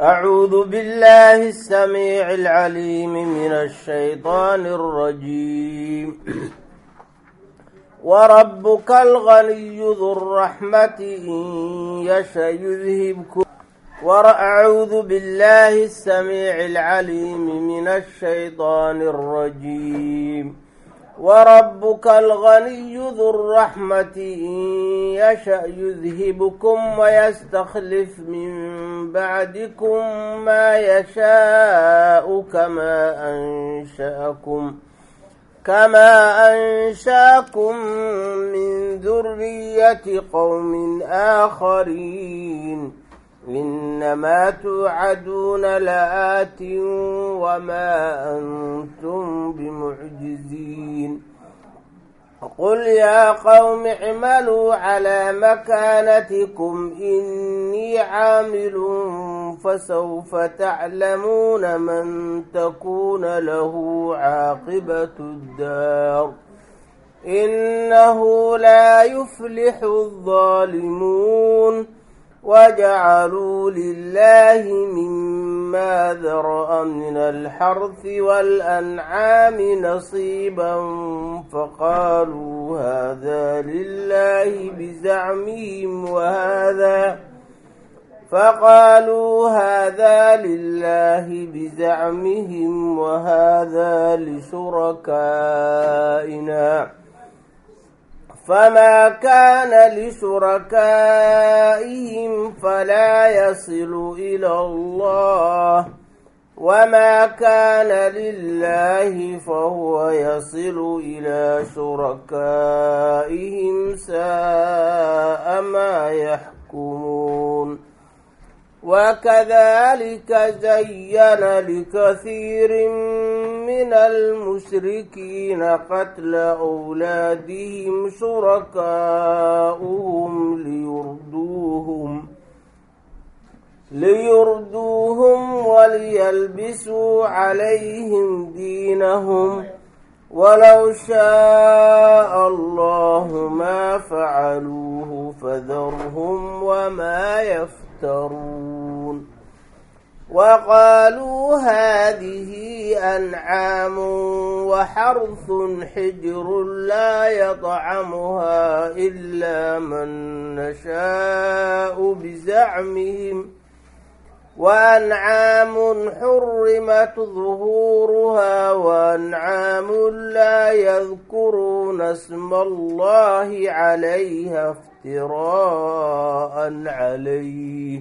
أعوذ بالله السميع العليم من الشيطان الرجيم وربك الغني ذو الرحمة إن يشأ يذهبكم وأعوذ بالله السميع العليم من الشيطان الرجيم وربك الغني ذو الرحمة إن يشأ يذهبكم ويستخلف من بعدكم ما يشاء كما أنشأكم كما أنشاكم من ذرية قوم آخرين إنما توعدون لآت وما أنتم بمعجزين قل يا قوم اعملوا على مكانتكم إني عامل فسوف تعلمون من تكون له عاقبة الدار إنه لا يفلح الظالمون وجعلوا لله مما ذرأ من الحرث والأنعام نصيبا فقالوا هذا لله بزعمهم وهذا فقالوا هذا لله بزعمهم وهذا لشركائنا فما كان لشركائهم فلا يصل إلى الله وما كان لله فهو يصل إلى شركائهم ساء ما يحكمون وكذلك زين لكثير من المشركين قتل أولادهم شركاؤهم ليردوهم ليردوهم وليلبسوا عليهم دينهم ولو شاء الله ما فعلوه فذرهم وما يفترون وقالوا هذه أنعام وحرث حجر لا يطعمها إلا من نشاء بزعمهم وأنعام حرمت ظهورها وأنعام لا يذكرون اسم الله عليها افتراء عليه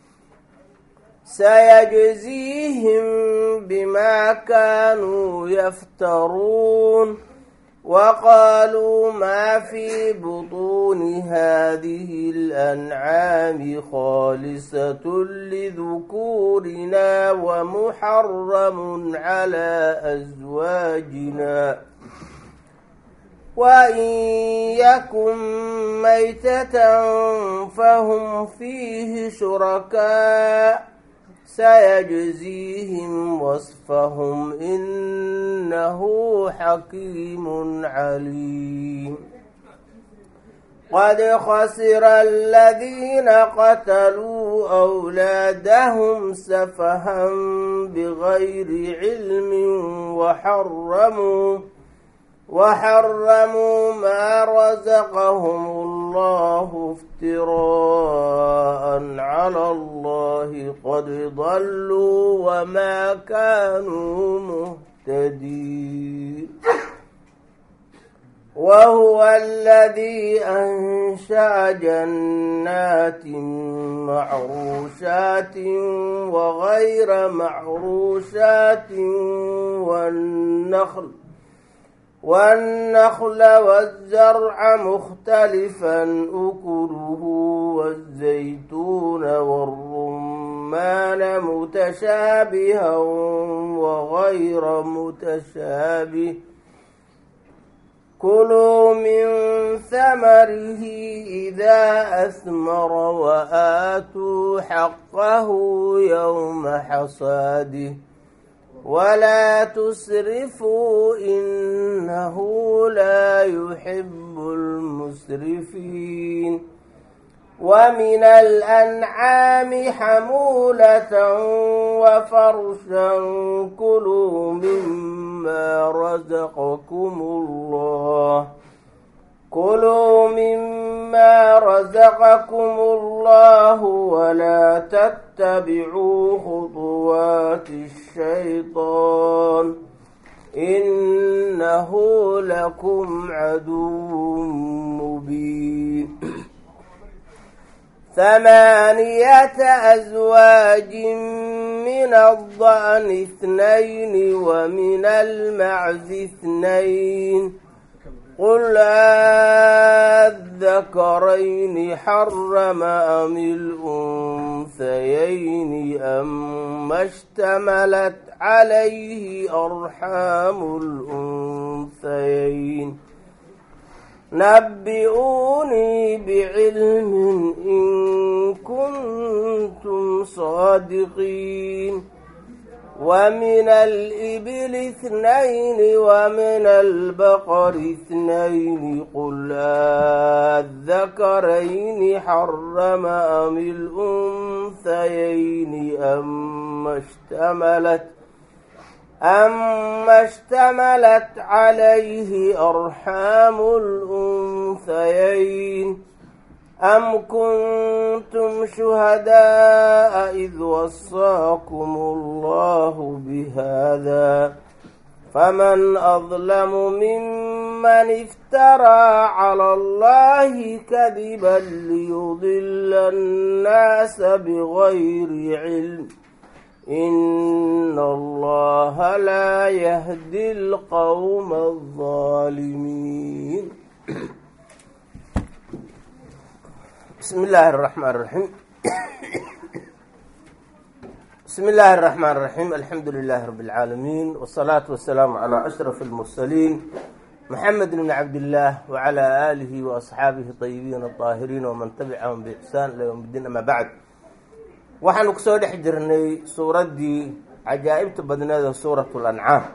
سيجزيهم بما كانوا يفترون وقالوا ما في بطون هذه الأنعام خالصة لذكورنا ومحرم على أزواجنا وإن يكن ميتة فهم فيه شركاء سيجزيهم وصفهم إنه حكيم عليم قد خسر الذين قتلوا أولادهم سفها بغير علم وحرموا وحرموا ما رزقهم الله افتراء على الله قد ضلوا وما كانوا مهتدين وهو الذي أنشأ جنات معروشات وغير معروشات والنخل والنخل والزرع مختلفا أكله والزيتون والرمان متشابها وغير متشابه كلوا من ثمره إذا أثمر وآتوا حقه يوم حصاده ولا تسرفوا إنه لا يحب المسرفين ومن الأنعام حمولة وفرشا كلوا مما رزقكم الله كلوا مما رزقكم الله ولا تتبعوا خطوات الشيطان إنه لكم عدو مبين ثمانية أزواج من الضأن اثنين ومن المعز اثنين قل الذكرين حرم أم الأنثيين أم اشتملت عليه أرحام الأنثيين نبئوني بعلم إن كنتم صادقين ومن الإبل اثنين ومن البقر اثنين قل الذكرين حرم أم الأنثيين أم اشتملت أما اشتملت عليه أرحام الأنثيين أم كنتم شهداء إذ وصاكم الله بهذا فمن أظلم ممن افترى على الله كذبا ليضل الناس بغير علم إن الله لا يهدي القوم الظالمين بسم الله الرحمن الرحيم بسم الله الرحمن الرحيم الحمد لله رب العالمين والصلاة والسلام على أشرف المرسلين محمد بن عبد الله وعلى آله وأصحابه الطيبين الطاهرين ومن تبعهم بإحسان إلى يوم الدين أما بعد waxaanu kusoo dhex jirnay suuraddii cajaa'ibta badneeda suuratu lancaam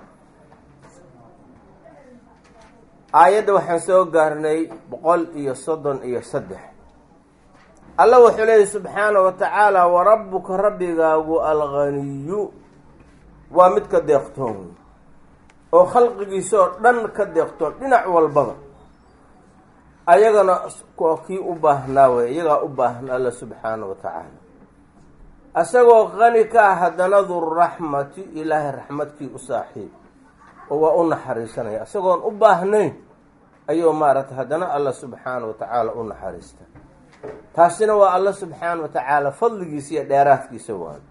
aayadda waxaan soo gaarnay boqol iyo soddon iyo saddex alla wuxuu leeyahy subxaana wa tacaala warabbuka rabbigaagu alghaniyu waa mid ka deeqtoon wey oo khalqigiisa oo dhan ka deeqtoon dhinac walbaba ayagana waa kii u baahnaa wey iyagaa u baahan alla subxaana wa tacaala asagoo qani ka ah haddana durraxmati ilaahay raxmadkii u saaxiib oo waa u naxariisanaya isagoon u baahnayn ayuu maaragtay haddana alla subxaana wa tacaala u naxariista taasina waa alla subxaana wa tacaala fadligiisa iyo dheeraadkiisa waayo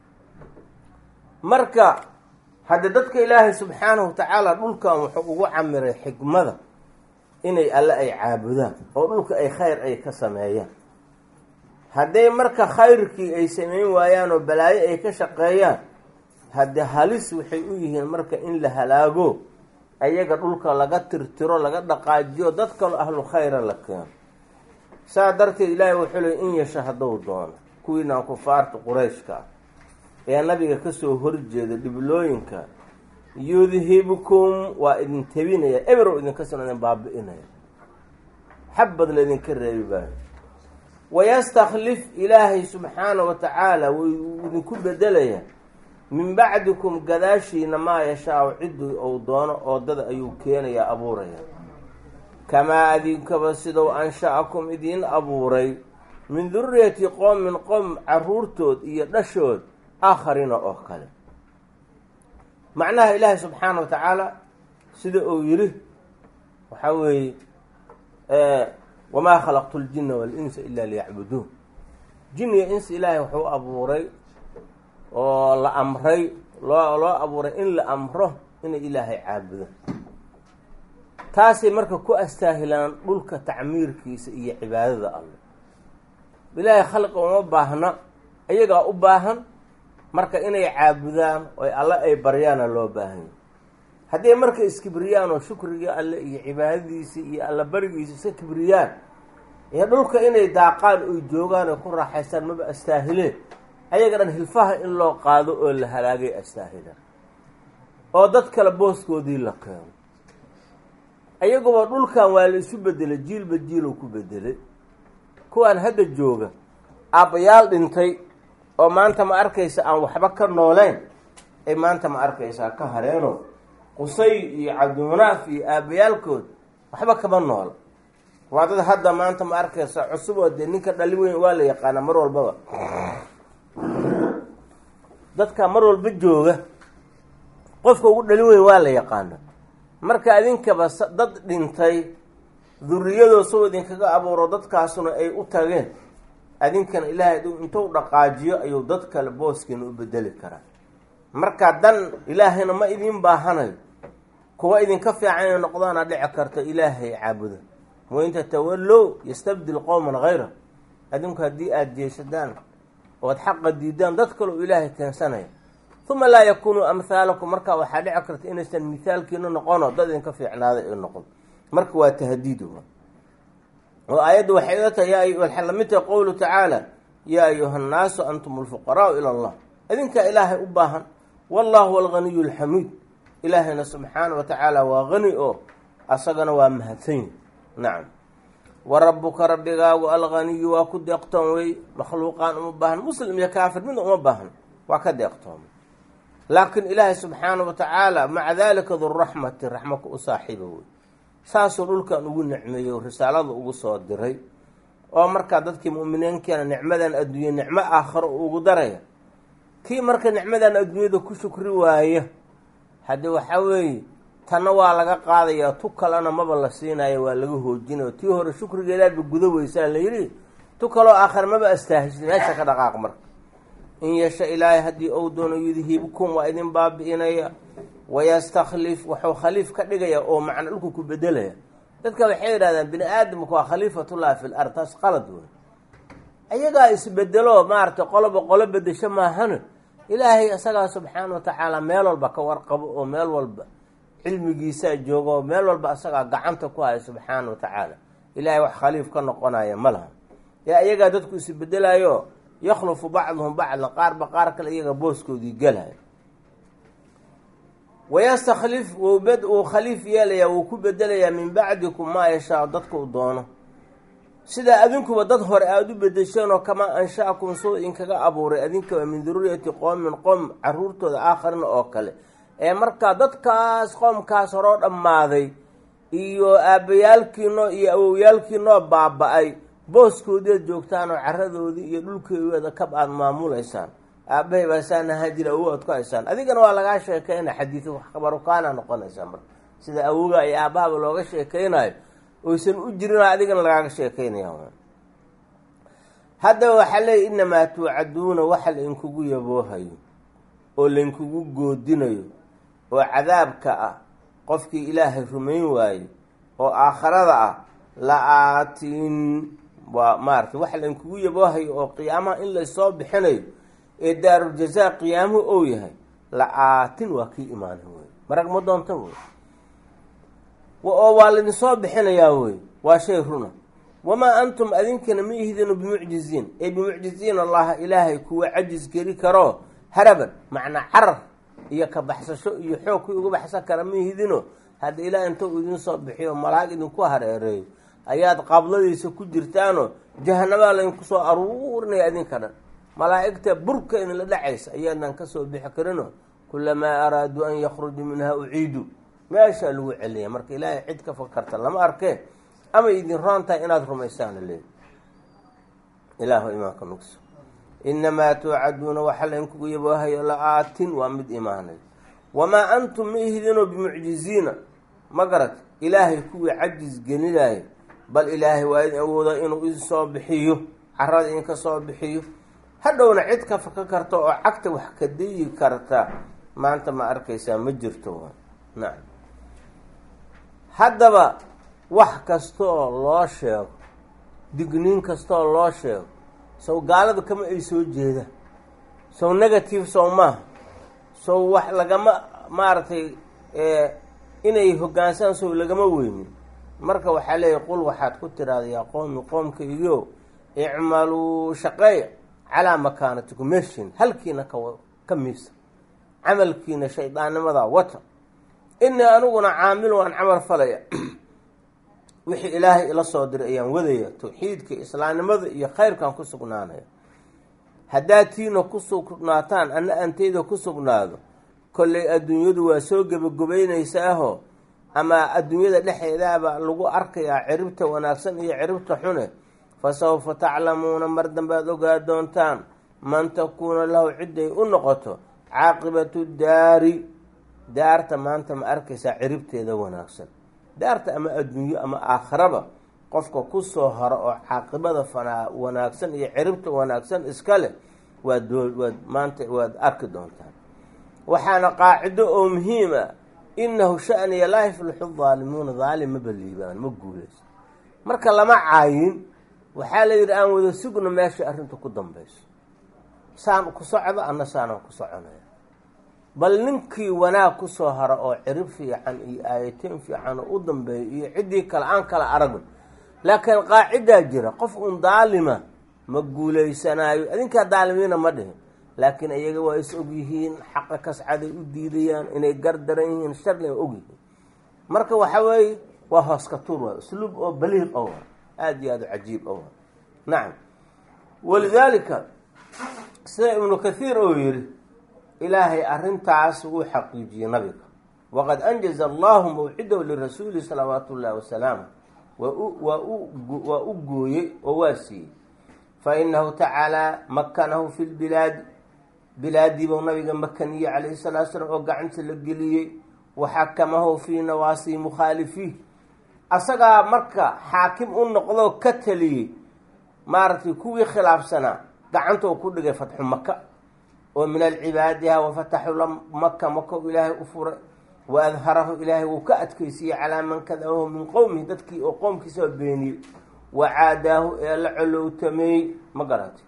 marka hadde dadka ilaahay subxaanahu wa tacaala dhulkan wuxuu ugu camiray xikmada inay alle ay caabudaan oo dhulka ay khayr ay ka sameeyaan hadday marka khayrkii ay sameyn waayaan oo balaayo ay ka shaqeeyaan haddee halis waxay u yihiin marka in la halaago ayaga dhulka laga tirtiro laga dhaqaajiyo dad kaloo ahlu khayra la keeno saa darteed ilaahay wuxuu leey in yasha hadduu doono kuwiinaan kufaarta qurayshka ah ee nabiga kasoo horjeeda dhiblooyinka yudhibkum waa idin tebinaya eberow idinka sino idin baabi-inaya xabadna idinka reebi baayo wayastakhlif ilaahay subxaana wa tacaala wuu idinku bedelayaa min bacdikum gadaashiina maa yashaa ciddii ou doono oodada ayuu keenayaa abuuraya kamaa adinkaba sidou ansha-akum idiin abuuray min duriyati qoomin qoom caruurtood iyo dhashood aakhariina oo kale macnaha ilaahay subxaana wa tacaala sida uu yidhi waxaa weeye wamaa khalaqtu ljina walinsa ila liyacbuduun jin iyo insa ilaahay wuxuu abuuray oo la amray loo loo abuuray in la amro inay ilaahay caabudo taasay marka ku astaahilaan dhulka tacmiirkiisa iyo cibaadada alle ilaahay khalqa uma baahna iyagaa u baahan marka inay caabudaan oy alle ay baryaana loo baahanya hadday marka iskibriyaan oo shukrigii alle iyo cibaadadiisa iyo alla barigiisa iska kibriyaan ee dhulka inay daaqaan oy joogaan oy ku raaxaystaan maba astaahileen ayaga dhan hilfaha in loo qaado oo la halaagay astaahilaan oo dad kale booskoodii la keeno ayaguba dhulkan waa la isu bedelay jiilba jiilow ku bedelay kuwaan hadda jooga aabbayaal dhintay oo maanta ma arkaysa aan waxba ka nooleyn ay maanta ma arkaysaa ka hareeno qusay iyo cabdimunaaf iyo aabbayaalkood waxba kama noola waa dad hadda maanta ma arkaysa cusub oo dee ninka dhali weyn waa la yaqaana mar walbaba dadka mar walba jooga qofka ugu dhali weyn waa la yaqaana marka idinkaba dad dhintay duriyadoo soo idinkaga abuuro dadkaasuna ay u tageen adinkana ilaahay intuu dhaqaajiyo ayuu dad kale booskiina u bedeli karaa marka dan ilaahayna ma idin baahanayo kuwa idinka fiican inay noqdaana dhici karta ilaahay caabuda wain tatawallow yastabdil qowman hayra adinku haddii aada jeesadaan ood xaqa diidaan dad kale u ilaahay keensanaya uma laa yakunuu amhaalakum marka waxaa dhici karta inaysan mithaalkiina noqono dad idinka fiicnaaday ay noqon marka waa tahdiid oo aayadda waxay ila tahay waxay lamid tahay qowlu tacaala yaa ayuha nnaasu antum alfuqaraau ila allah idinkaa ilaahay u baahan wallahu alganiyu alxamiid ilaahayna subxaana wa tacaala waa hani oo asagana waa mahadsanyi nacam wa rabbuka rabbigaagu alganiyu waa ku deeqtoon wey makhluuqaan uma baahan muslim iyo kaafir midna uma baahan waa ka deeqtoomay laakiin ilaahay subxaana wa tacaala maca dalika duraxmati raxmaka u saaxiiba wey saasuu dhulkan ugu nicmeeyey risaalada ugu soo diray oo markaa dadkii mu'miniinkeena nicmadan adduunye nicmo aakharo ugu daraya kii marka nicmadan adduunyada ku shukri waaya haddii waxaa weeye tanna waa laga qaadayaa tu kalena maba la siinayo waa laga hoojinayo tii hore shukrigeedaadba guda weysaa la yidhi tu kaloo aakhar maba astaahisay meesha ka dhaqaaq marka in yasha ilaahay haddii ou doono yudhibkum waa idin baabi'inaya wayastakhlif wuxuu khaliif ka dhigaya oo macna dhulku ku bedelaya dadka waxay yidhahdaan bini aadamka waa khaliifatullahi fi l ard taas qalad wey ayagaa isbedelo maaragtay qoloba qolo bedesho maahana ilaahay isagaa subxaana wa tacaala meel walba ka warqabo oo meel walba cilmigiisaa jooga oo meel walba isagaa gacanta ku haya subxaana wa tacaala ilaahay wax khaliif ka noqonaya ma laha ee ayagaa dadku isbedelayo yakhlufu bacduhum bacdan qaarba qaar kale iyaga booskoodii gelaya wayastakhlif wuu khaliif yeelayaa wuu ku bedelayaa min bacdikum maa yashaa dadka u doono sidaa adinkuba dad hore aada u bedesheenoo kamaa ansha'akum suu idinkaga abuuray adinkaba min duriyati qoomin qoom caruurtooda aakharina oo kale ee markaa dadkaas qoomkaas horoo dhammaaday iyo aabbayaalkiinoo iyo awowyaalkiinoo baaba-ay booskoodiiad joogtaanoo caradoodii iyo dhulkeedeeda kab aada maamulaysaan aabahay baasaan ahaa jira awow aad ku haysaan adigana waa lagaa sheekeyna xadiid khabarukaana noqonaysaa marka sida awoga iyo aabahaba looga sheekeynayo oysan u jirin adigana lagaaga sheekeynaya haddaba waxaa leeya inamaa tuucaduuna waxa lainkugu yaboohayo oo lainkugu goodinayo oo cadaabka ah qofkii ilaahay rumayn waaye oo aakharada ah la-aatin waa maarata waxa lainkugu yaboohayo oo qiyaamaha in laysoo bixinayo ee daaruljazaa qiyaamuhu ou yahay la-aatin waa kii imaanay wey marag ma doonta wey oo waa laidinsoo bixinayaa wey waa shay runa wamaa antum adinkana ma ihdinu bimucjiziin ee bimucjiziin allaha ilaahay kuwa cajis geli karoo haraban macnaa carar iyo ka baxsasho iyo xoog kii uga baxsan kara ma ihdino hadda ilaah intuu idinsoo bixiyo malaag idinku hareereeyo ayaad qabladiisa ku jirtaanoo jahanabaa laydinku soo aruurinaya idinka dhan malaa'igta burka idinla dhacaysa ayaadan kasoo bixi karino kulamaa araaduu an yakhrujuu minha uciidu meeshaa lagu celiya marka ilaahay cid ka fakarta lama arkee ama idin roon tahay inaad rumaysaan leey ilaahu imaanka nugso inamaa tuucaduuna waxa laynkugu yaboohayo la-aatin waa mid imaanay wamaa antum ma ihdinoo bimucjiziina ma garat ilaahay kuwii cajis gelinaayo bal ilaahay waa idin awooda inuu idin soo bixiyo carada idinka soo bixiyo hadhowna cid ka faka karta oo cagta wax ka dayi karta maanta ma arkaysaa ma jirto nacam haddaba wax kastaoo loo sheego digniin kastaoo loo sheego sow gaalada kama ay soo jeedaan sow negative sow maaha sow wax lagama maaragtay inay hoggaansaan sow lagama weynin marka waxaa leeyahy qul waxaad ku tiraada yaa qoomi qoomkaygiyo icmaluu shaqeeya calaa makaanatikum meeshiin halkiina ka ka miisa camalkiina shaydaannimada wata inii aniguna caamil waan camal falaya wixii ilaahay ila soo diray ayaan wadaya tawxiidka islaamnimada iyo khayrkan ku sugnaanaya haddaad tiina ku sugnaataan anna anteyda ku sugnaado kollay adduunyadu waa soo gebagobaynaysaahoo ama adduunyada dhexeedaaba lagu arkayaa ciribta wanaagsan iyo ciribta xune fa sawfa taclamuuna mar dambaad ogaa doontaan man takuuna lahu ciday u noqoto caaqibatu daari daarta maanta ma arkaysaa ciribteeda wanaagsan daarta ama adduunyo ama aakhiraba qofka kusoo haro oo caaqibada fanaa wanaagsan iyo ciribta wanaagsan iska leh waad waad maanta waad arki doontaan waxaana qaacido oo muhiim ah inahu shaniya laa yaflixu daalimuuna daalim ma baliibaan ma guuleyso marka lama caayin waxaa la yidhi aan wada sugno meesha arrinta ku dambayso saan ku socdo anna saanaan ku soconaya bal ninkii wanaag kusoo haro oo cirib fiican iyo aayateen fiican oo u dambeeyo iyo ciddii kale aan kala aragno laakiin qaacidaa jira qof un daalima ma guuleysanaayo adinkaa daalimiina ma dhihin laakiin iyaga waa is ogyihiin xaqa kascaday u diidayaan inay gardaran yihiin sharli a ogyihiin marka waxa weeye waa hooska tuur waa usluub oo baliiq o aada iyo aada u cajiib o nacam walidaalika sida ibnu kathiir oo yidhi ilaahay arrintaas wuu xaqiijiyey nabiga waqad anjaza allahu mawcidahu lirasuuli salawaatu ullahi wasalaamu waa waa u gooyey oo waa siiyey fa inahu tacaalaa makanahu fi lbilaadi bilaadii buu nabiga makaniyey calayhi salatu slam oo gacanta la geliyey waxakamahu fii nawaasi mukhaalifiih asagaa marka xaakim u noqdoo ka taliyey maaragtay kuwii khilaafsanaa gacanta uu ku dhigay fatxu maka oo min alcibaadiha wafataxu maka maka ilaahay u furay wa adharahu ilaahay wuu ka adkeysiiyey calaa man kadabahu min qowmihi dadkii oo qoomkiisa beeniyey wa caadaahu ee la colowtameeyey ma garatay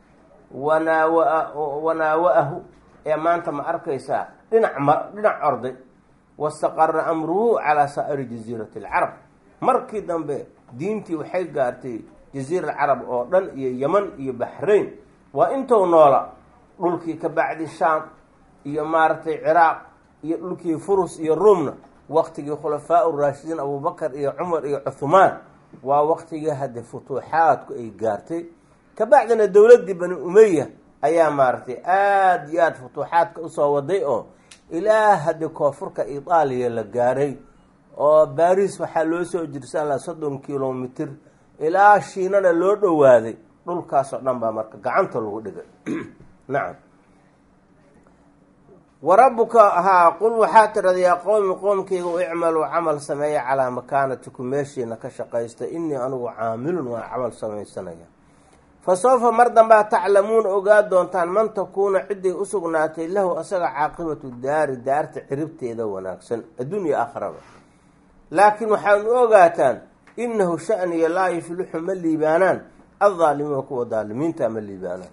wanaawa wanaawa-ahu ee maanta ma arkaysaa dhinac ma dhinac orday wastaqara amruhu calaa saa'iri jaziirati alcarab markii dambe diintii waxay gaartay jaziira alcarab oo dhan iyo yeman iyo baxrayn waa intou noola dhulkii ka bacdi shaam iyo maaragtay ciraaq iyo dhulkii furus iyo ruumna waqtigii khulafaa uraashidiin abubakar iyo cumar iyo cuhumaan waa waqtigii hadde futuuxaadku ay gaartay kabacdina dowladdii bani umeya ayaa maaragtay aada iyo aada futuuxaadka usoo waday oo ilaa hadde koonfurka itaaliya la gaaray oo baris waxaa loo soo jirsan laha soddon kilomitr ilaa shiinana loo dhowaaday dhulkaasoo dhan baa marka gacanta lagu dhigay nacam wa rabbuka haa qul waxaa tirada yaa qowmi qoomkayga u icmaluu camal sameeya calaa makaanatikum meeshiina ka shaqaysta inii anigu caamilun waan camal samaysanaya fa sawfa mar dambaa taclamuuna ogaa doontaan man takuuna ciday u sugnaatay lahu asaga caaqibatu daari daarta ciribteeda wanaagsan adduunya aakhiraba laakiin waxaad u ogaataan inahu shaniya laa yuflixu ma liibaanaan addaalimuuna kuwa daalimiinta ma liibaanaan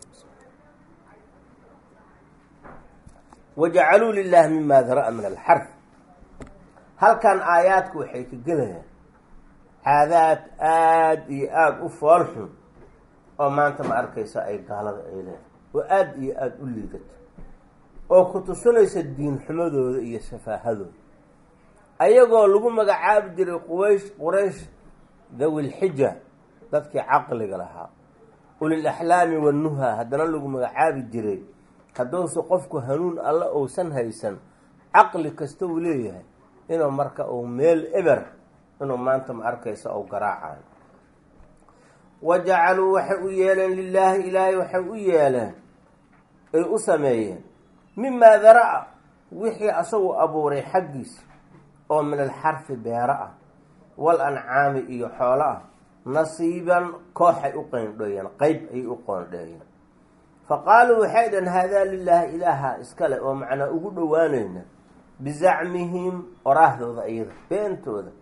wajacaluu lilaahi mima dara-a min alxarf halkan aayaadku waxay ka gelayaan caadaad aada iyo aada u foolxun oo maanta ma arkaysa ay gaalada ay leedahay oo aada iyo aada u liidato oo ku tusinaysa diin xumadooda iyo safaahadooda ayagoo lagu magacaabi jiray quwaysh quraysh dawilxija dadkii caqliga lahaa ulil axlaami wannuha haddana lagu magacaabi jiray hadduuse qofku hanuun alla uusan haysan caqli kasta uu leeyahay inuu marka uu meel eber inuu maanta ma arkaysa ou garaacayo wa jacaluu waxay u yeeleen lilaahi ilaahay waxay u yeeleen ay u sameeyeen mimaa dara-a wixii asagu abuuray xaggiisa oo min alxarfi beero ah wal ancaami iyo xoolo ah nasiiban kooxay u qeyndheeyeen qeyb ayay u qoondheeyeen fa qaaluu waxay dhaheen haadaa lilaahi ilaaha iskale oo macnaa ugu dhowaanayna bizacmihim oraahdooda iyada beentooda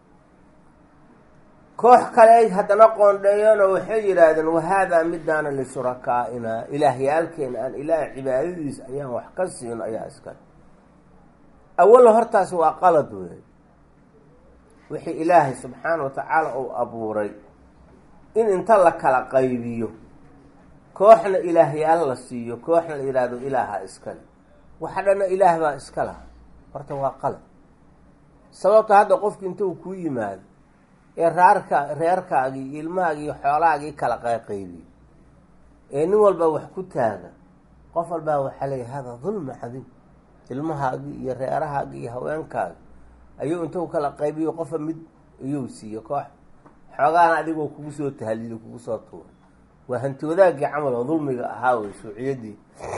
koox kale haddana qoondheeyeenoo waxay yidhaahdeen wahaadaa midaana lishurakaainaa ilaahyaalkeena aan ilaahay cibaadadiisa ayaan wax ka siino ayaa iskale awalla hortaasi waa qalad weey wixii ilaahay subxaana wa tacaala uu abuuray in inta la kala qaybiyo kooxna ilaahyaal la siiyo kooxna la yidhaahdo ilaaha iskale waxa dhanna ilaah baa iska laha horta waa qalad sababta hadda qofki inta uu kuu yimaado ee raarka reerkaagii iyo ilmahaagii iyo xoolahaagii kala qayqaybiy ee nin walba wax ku taaga qof walbaa waxaa leeya hada dulma cadiim ilmahaagii iyo reerahaagii iyo haweenkaagi ayuu intuu kala qaybiyo qofa mid iyuu siiyo koox xoogaana adigoo kugu soo tahaliilo kugu soo tuuray waa hanti wadaagii camal oo dulmiga ahaa wey shuuciyaddii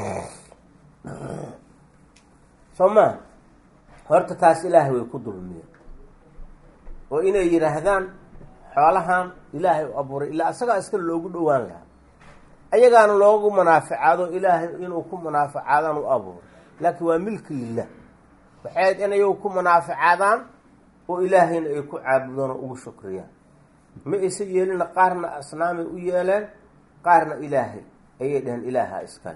soo maa horta taas ilaahay way ku dulmiyeen oo inay yidhaahdaan xoolahan ilaahay u abuuray ilaa asagaa iska loogu dhowaan lahaa ayagaana loogu munaaficaado ilaahay inuu ku munaaficaadaan u abuuray laakiin waa milki lilah waxay ayd in ayagu ku munaaficaadaan oo ilaahayna ay ku caabudaan oo ugu shukriyaan ma aysa yeelina qaarna asnaamay u yeeleen qaarna ilaahay ayay dhaheen ilaaha iskale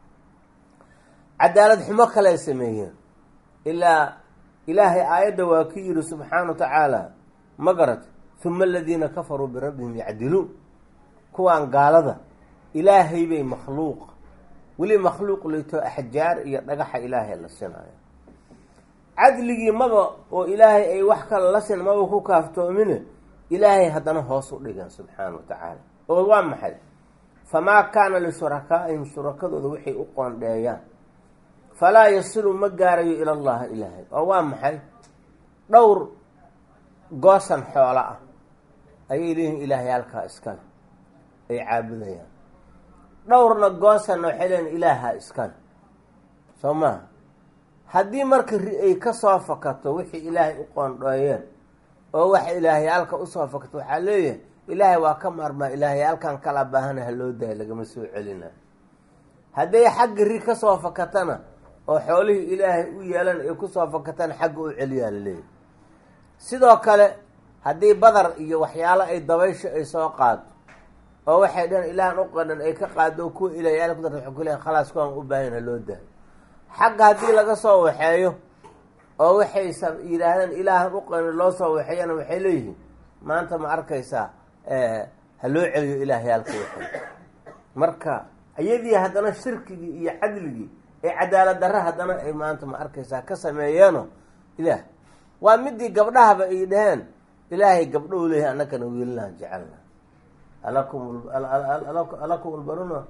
cadaalad xumo kale sameeyeen ilaa ilaahay aayadda waa ki yidhi subxaana wa tacaala ma garat huma aladiina kafaruu birabbihim yacdiluun kuwaan gaalada ilaahay bay makhluuq weli makhluuq lito axjaar iyo dhagaxa ilaahay la sinaayo cadligii maba oo ilaahay ay wax kale la sin maba ku kaaftoomine ilaahay haddana hoos u dhigan subxaana wa tacaala oo waa maxay famaa kaana lishurakaaihim shurakadooda waxay u qoondheeyaan falaa yasilu ma gaarayo ila allahi ilaahay oo waa maxay dhowr goosan xoolo ah ayay leeyihin ilaahay halkaa iskale ay caabudayaan dhowrna goosanna waxay leeyihin ilaaha iskale soo maha haddii marka ri ay ka soo fakato wixii ilaahay u qoondhooyeen oo waxa ilaahayaalka usoo fakato waxaa leeyahay ilaahay waa ka maarmaa ilaahayaalkan kala baahana ha loo daayo lagama soo celina hadday xagga ri ka soo fakatana oo xoolihii ilaahay u yeelan ay kusoo fakatana xagga u celiyaa laleeyahy sidoo kale haddii badar iyo waxyaalo ay dabaysha ay soo qaado oo waxay dhaheen ilaahan u qadhan ay ka qaado oo kuwa ilaahyaal ku darta waxay ku leeyahay khalaas kuwaan u baahan ha loo daayo xagga haddii laga soo waxeeyo oo waxay yidhaahdeen ilaahan u qadhan loo soo waxeeyana waxay leeyihiin maanta ma arkaysaa ha loo celiyo ilaahyaalka waxay marka iyadii haddana shirkigii iyo cadligii ee cadaalad darre haddana ay maanta ma arkaysaa ka sameeyeeno ilaah waa midii gabdhahaba ay dhaheen ilaahay gabdhou leeyahay annakana wiilalaan jecelna alakum alakum lbanuna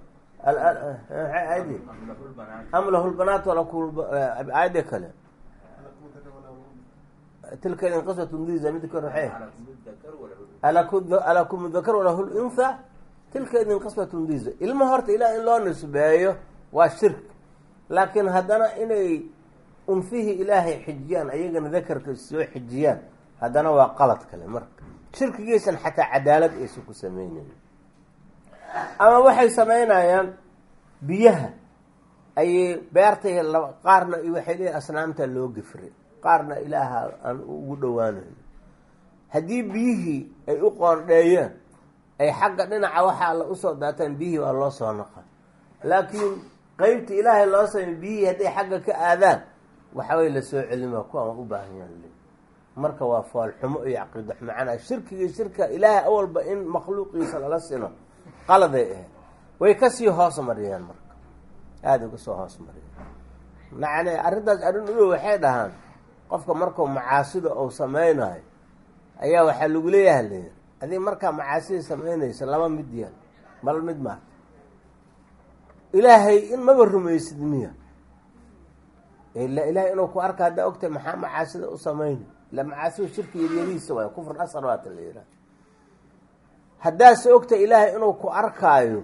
adi am lahu lbanaat alakum aayadda kale tilka idin qiswatun diza mid kor waxay alakum dakar walahu luntha tilka idin qiswatun diza ilma horta ilaah in loo nisbeeyo waa shirk laakiin haddana inay unfihii ilaahay xijiyaan ayagana dakarka soo xijiyaan haddana waa qalad kale marka shirkigiisan xataa cadaalad aysan ku sameynayn ama waxay sameynayaan biyaha ayay beertay qaarna waxay leeyihin asnaamta loo gifray qaarna ilaaha aan ugu dhowaanayn haddii biyihii ay u qoondheeyeen ay xagga dhinaca waxa alla usoo daataan biyihii waa loo soo naqa laakiin qeybta ilaahay loo samey biyihii hadday xagga ka aadaan waxaway la soo celima kuwaan u baahan yahan marka waa foolxumo iyo caqiida macnaa shirkigii shirka ilaahay awalba in makhluuqiisa lala sino qaladay ahayd way kasii hoos mariyeen marka aada uga soo hoos mariyeen macne arrintaas arrin udow waxay dhahaan qofka markuu macaasida uu sameynayo ayaa waxaa lagu leeyaha leeya adig markaa macaasida sameynaysa laba mid yeel bal mid maarta ilaahay in maba rumaysid miya ila ilaahay inuu ku arka haddaa ogtahay maxaa macaasida u sameyna ila macaasida shirki yaryarihiisa waay kufr asar waata la yihaha haddaase ogtahay ilaahay inuu ku arkaayo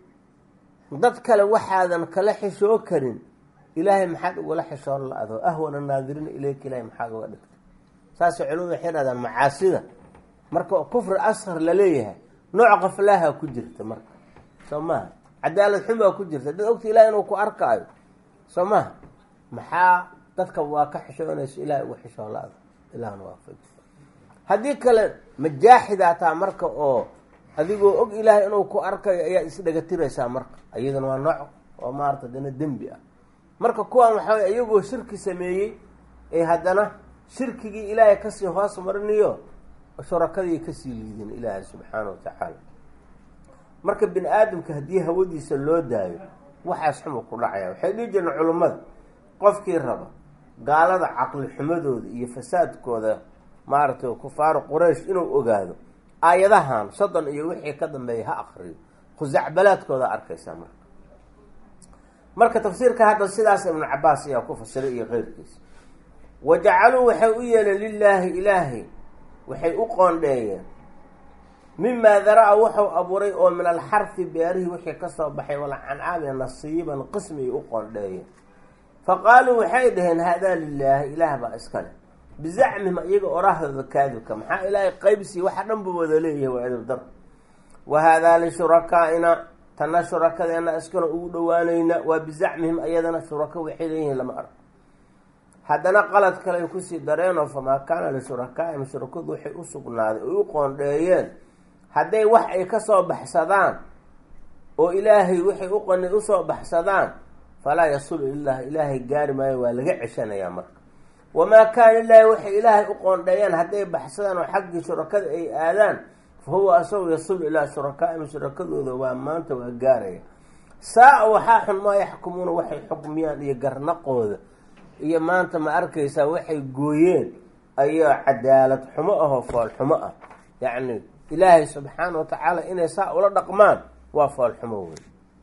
dad kale waxaadan kala xishoo karin ilaahay maxaad ugala xishoon la-do ahwana naadiriina ileyka ilahay maxaad uga dhigtay saasay culimadu waxay dhahdaan macaasida marka kufri asqar laleeyahay nooc qaflaaha ku jirta marka soo maha cadaalad xumaa ku jirta dad ogta ilahay inuu ku arkaayo soo maha maxaa dadka waa ka xishoonayso ilahay uga xishoon la-do ilahna waafaj haddii kale majaaxidaa taa marka oo adigoo og ilaahay inuu ku arkayo ayaad isdhegatiraysaa marka iyadana waa nooc oo maarata dana dembi ah marka kuwaan waxaa way iyagoo shirki sameeyey ee haddana shirkigii ilaahay kasii hoos marinayo shurakadii kasii liidin ilaahay subxaana wa tacaala marka bini aadamka haddii hawadiisa loo daayo waxaas xuma ku dhacaya waxay dhihi jireen culummada qofkii raba gaalada caqli xumadooda iyo fasaadkooda maaragtay kufaaru quraysh inuu ogaado aayadahan soddon iyo wixii ka dambeeya ha akriyo khusacbalaadkooda arkaysaa marka marka tafsiirka hadda sidaas ibnu cabaas ayaa ku fasiray iyo keyrkiisa wa jacaluu waxay u yeeleen lilaahi ilaahay waxay u qoondheeyeen mimaa daraa wuxuu abuuray oo min alxarfi beerihii wixii kasoo baxay walcancaami nasiiban qismiyay u qoondheeyeen fa qaaluu waxay dhaheen haadaa lilaahi ilaah baa iskale bizacmihim iyaga oraahdooda kaadibka maxaa ilaahay qaybsii waxa dhan buu wada leeyahay waa edibdar wa haadaa lishurakaaina tana shurakadeena iskana ugu dhowaanayna waa bizacmihim ayadana shurako waxay leeyihiin lama arko haddana qalad kale ay kusii dareenoo famaa kaana lishurakaaihim shurakadu waxay u sugnaaday oy u qoondheeyeen hadday wax ay kasoo baxsadaan oo ilaahay waxay u qonay usoo baxsadaan falaa yasulu ilah ilaahay gaari maayo waa laga ceshanayaa marka wamaa kaana ilaahi waxay ilaahay u qoondheeyaan hadday baxsadaan oo xaggii shurakada ay aadaan fa huwa asagu yasulu ilaa shurakaaihim shurakadooda waa maanta waa gaaraya saa-a waxaa xun maa yaxkumuuna waxay xukmiyaan iyo garnaqooda iyo maanta ma arkaysaa waxay gooyeen ayoo cadaalad xumo ahoo foolxumo ah yacni ilaahay subxaana wa tacaala inay saa ula dhaqmaan waa foolxumo wey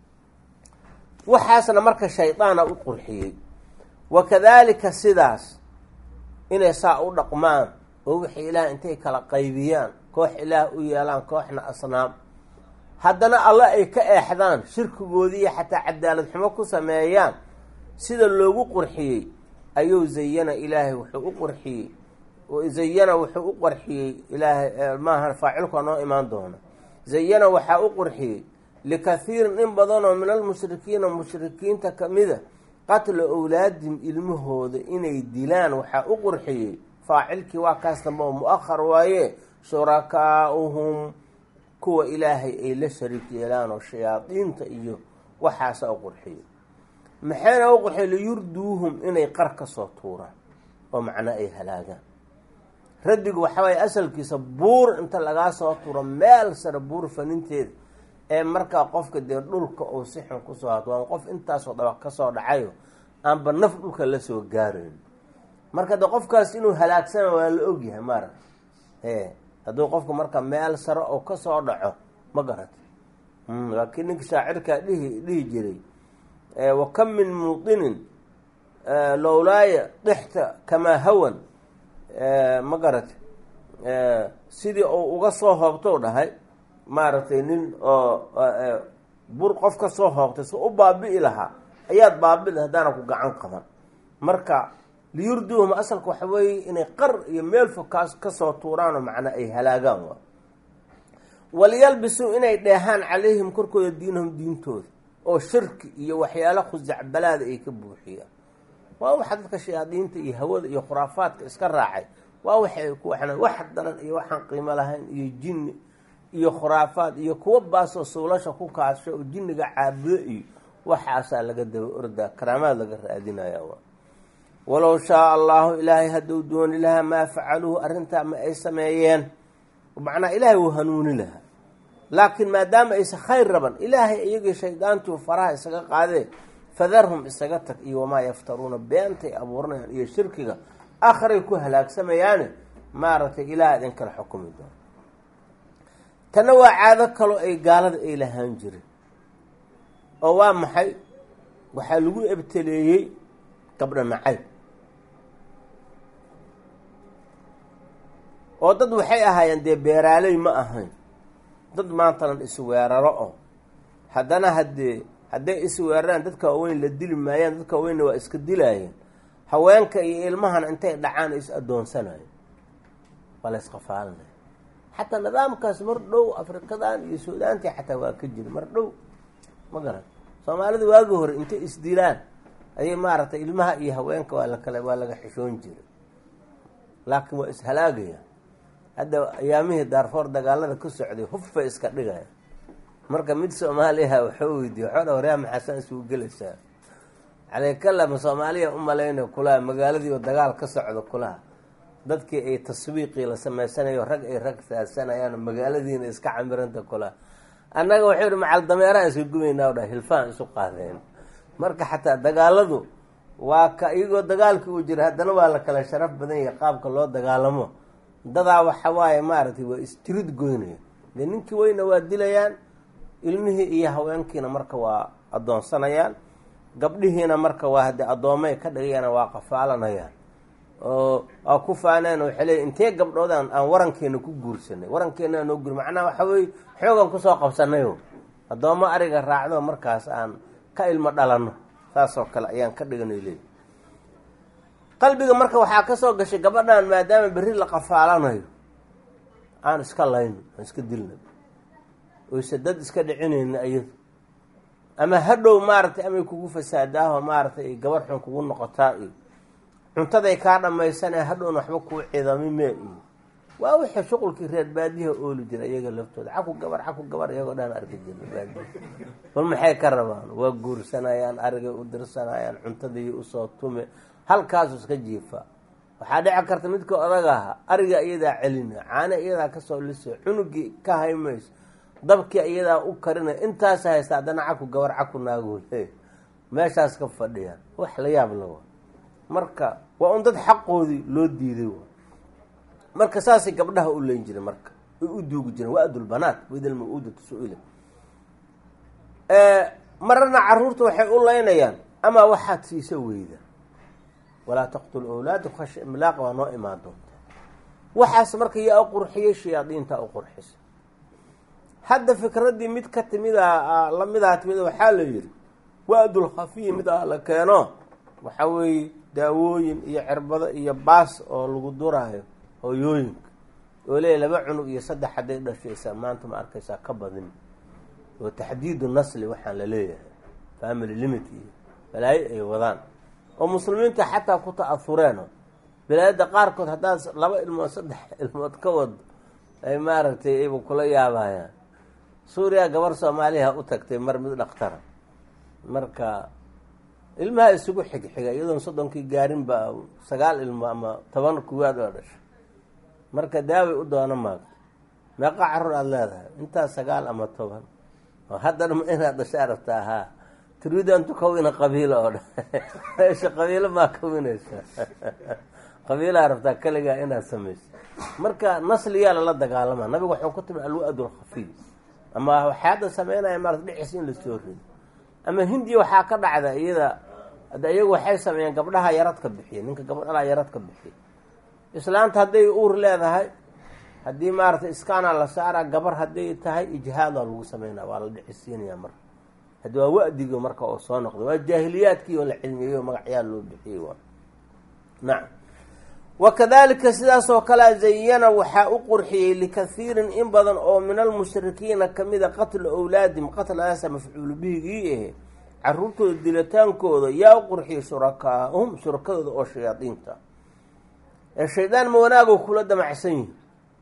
waxaasna marka shaydaana u qurxiyey wa kadaalika sidaas inay saa u dhaqmaan oo wixii ilaah intay kala qaybiyaan koox ilaah u yeelaan kooxna asnaam haddana alla ay ka eexdaan shirkigoodiiyo xataa cadaalad xumo ku sameeyaan sida loogu qurxiyey ayuu zayana ilaahay wuxuu u qurxiyey zayana wuxuu u qarxiyey ilaahay maaha faacilku noo imaan doona zayana waxaa u qurxiyey likathiirin in badanoo min almushrikiina mushrikiinta kamida qatla owlaadihim ilmahooda inay dilaan waxaa u qurxiyey faacilkii waa kaas dambe oo mu-ahar waaye shurakaauhum kuwa ilaahay ay la shariik yeelaan oo shayaadiinta iyo waxaasa u qurxiyey maxayna u qurxiyey liyurduuhum inay qar ka soo tuuraan oo macnaa ay halaagaan raddigu waxaa waaye asalkiisa buur inta lagaa soo turo meel sare buur faninteeda ee markaa qofka dee dhulka uu si xun kusoo hato waan qof intaasoo dabaq kasoo dhacayo aanba naf dhulka lasoo gaarayn marka de qofkaas inuu halaagsana waa la ogyahay maara e hadduu qofka marka meel sare oo kasoo dhaco ma garata laakiin ninka shaacirkaa dhihi dhihi jiray wa kam min muutinin lowlaaya dixta kamaa hawan ma garata sidii uu uga soo hoobtou dhahay maaragtay nin oo bur qof ka soo hoobtay si u baabi'i lahaa ayaad baabi'i haddaana ku gacan qaban marka liyurduuhum asalka waxa weeye inay qar iyo meel fog kaas kasoo tuuraanoo macnaa ay halaagaan waa waliyalbisuu inay dheehaan calayhim korkooda diinahum diintooda oo shirki iyo waxyaalo khusacbalaada ay ka buuxiyaan waa waxa dadka shayaadiinta iyo hawada iyo khuraafaadka iska raacay waa waxay ku waxna wax daran iyo waxaan qiimo lahayn iyo jinni iyo khuraafaad iyo kuwa baasoo suulasha ku kaasho oo jinniga caabudo iyo waxaasaa laga daba ordaa karaamaad laga raadinaya waa walow shaa allahu ilaahay hadduu dooni lahaa maa facaluuhu arrintaa ma ay sameeyeen macnaa ilaahay wuu hanuuni lahaa laakiin maadaama aysa khayr raban ilaahay iyagii shaydaantuu faraha isaga qaadee fadarhum isaga tag iyo wamaa yaftaruuna beentay abuuranayaan iyo shirkiga aakhiray ku halaagsamayaane maaragtay ilaah idin kala xukumi doono tanna waa caado kaloo ay gaalada ay lahaan jireen oo waa maxay waxaa lagu ebteleeyey gabdho nacayb oo dad waxay ahaayeen dee beeraaley ma ahayn dad maantanan isweeraro oo haddana haddee hadday isweeraraan dadka waaweyn la dili maayaan dadka waaweynna waa iska dilaayeen haweenka iyo ilmahana intay dhacaan is addoonsanayo waa la isqafaalinaya xataa nidaamkaas mar dhow afrikadan iyo suudaantii xataa waa ka jira mar dhow ma garan soomaalida waagi hore intay isdilaan ayay maaragtay ilmaha iyo haweenka waa lakala waa laga xishoon jiray laakiin waa ishalaagaya hadda ayaamihii daarfoor dagaalada ka socday huffay iska dhigaya marka mid soomaaliyaha waxuu weydiiye waxoo dha waryaa maxaasaan isugu gelaysaa caleykala ma soomaaliya u malayna kulaha magaaladiioo dagaal ka socdo kulaha dadkii ay taswiiqii la samaysanayo rag ay rag saadsanayaan magaaladiina iska camiranta kulaha annaga waxuu yihi macal dameeraan iska gubaynaa o dha hilfaan isu qaadeen marka xataa dagaaladu waa ka iyagoo dagaalka uu jira haddana waa la kala sharaf badan yahay qaabka loo dagaalamo dadaa waxa waaye maaragtay waa istirid goynaya dee ninkii weyna waa dilayaan ilmihii iyo haweenkiina marka waa addoonsanayaan gabdhihiina marka waa haddii addoomay ka dhigayaan waa qafaalanayaan oo aa ku faaneen waxay leeyiin intee gabdhoodaan aan warankeena ku guursanay warankeena aan noo guur macnaha waxa weye xoogan kusoo qabsanayo addoommo ariga raacdo markaas aan ka ilmo dhalanno saasoo kale ayaan ka dhiganay leeyi qalbiga marka waxaa ka soo gashay gabadhan maadaama berri la qafaalanayo aan iska layno aan iska dilna oyse dad iska dhicinayna iyadu ama hadhow maaragtay amay kugu fasaadaaho maaragtay ay gabar xun kugu noqotaa iyo cuntaday kaa dhammaysanee hadhowna waxba kuu cidamime iyo waa wixii shuqulkii reer baadiyaha ooli jira iyaga laftooda caku gabar caku gabar iyagoo dhan arki jirna baadiya bal maxay ka rabaan waa guursanayaan arigay u dirsanayaan cuntadii usoo tume halkaasu iska jiifa waxaa dhici karta midka odag aha ariga iyadaa celina caana iyadaa kasoo liso cunugii ka haymayso dabkii iyadaa u karina intaas haysta haddana caku gabar caku naagole meeshaas ka fadhiyaan wax la yaab la waa marka waa un dad xaqoodii loo diiday wa marka saasay gabdhaha u leyn jireen marka ay u duugi jireen waa adulbanaat waidal ma-uudatu su-ila mararna caruurta waxay u leynayaan amaa waxaad siisa weyda walaa taqtulu awlaada khasha imlaaqa waa noo imaan doonta waxaas marka yaa u qurxiyey shayaadiinta u qurxisa hadda fikraddii mid ka timida lamidaa timida waxaa la yihi waa-dul khafiyi mid ah la keeno waxa weeye daawooyin iyo cirbado iyo baas oo lagu duraayo hooyooyinka oo leeya laba cunug iyo saddex hadday dhashaysaa maanta ma arkaysaa ka badin oo taxdiidu nasli waxaan la leeyahay family limit iyo balaayo ay wadaan oo muslimiinta xataa ku ta-ahureeno bilaayadda qaarkood haddaad laba ilmood saddex ilmood ka wado ay maaragtay ayba kula yaabayaan suuriya gabar soomaaliha u tagtay mar mid dhakhtara marka ilmaha isugu xigxiga iyadoon soddonkii gaarinba sagaal ilmo ama toban kuwaad oo dhashay marka daaway u doono maagto meeqa carruur aada leedahay intaas sagaal ama toban oo haddana ma inaad dhashaa rabtaa haa turiidu an tukawina qabiila oo dhan meesha qabiilo maa kawinaysa qabiilaa rabtaa keligaa inaad samayso marka nasliyaa lala dagaalama nabigu waxuu ku timi alwa-du lkhafiy ama waxay hadda sameynaya maarata dhicis in lasoo rido ama hindiya waxaa ka dhacda iyada hadda iyagu waxay sameeyeen gabdhaha yaradka bixiya ninka gabdhalaa yaradka bixiya islaanta hadday uur leedahay haddii maaragtay iskaana la saaraa gabar hadday tahay ijhaadaa lagu sameynaa waa la dhicisiinaya marka haddi waa wa-digo marka oo soo noqda waa jaahiliyaadkii oo la cilmiyeyo magacyaa loo bixiyey waa nacam wakadalika sidaas oo kalea zayana waxaa u qurxiyey likathiirin in badan oo min almushrikiina kamida qatlu awlaadim qatladaasa mafcuulu bihigii ahe caruurtooda dilataankooda yaa u qurxiyey shurakaahum shurakadooda oo shayaadiinta ee shaydaan ma wanaagoo kula damacsan yihin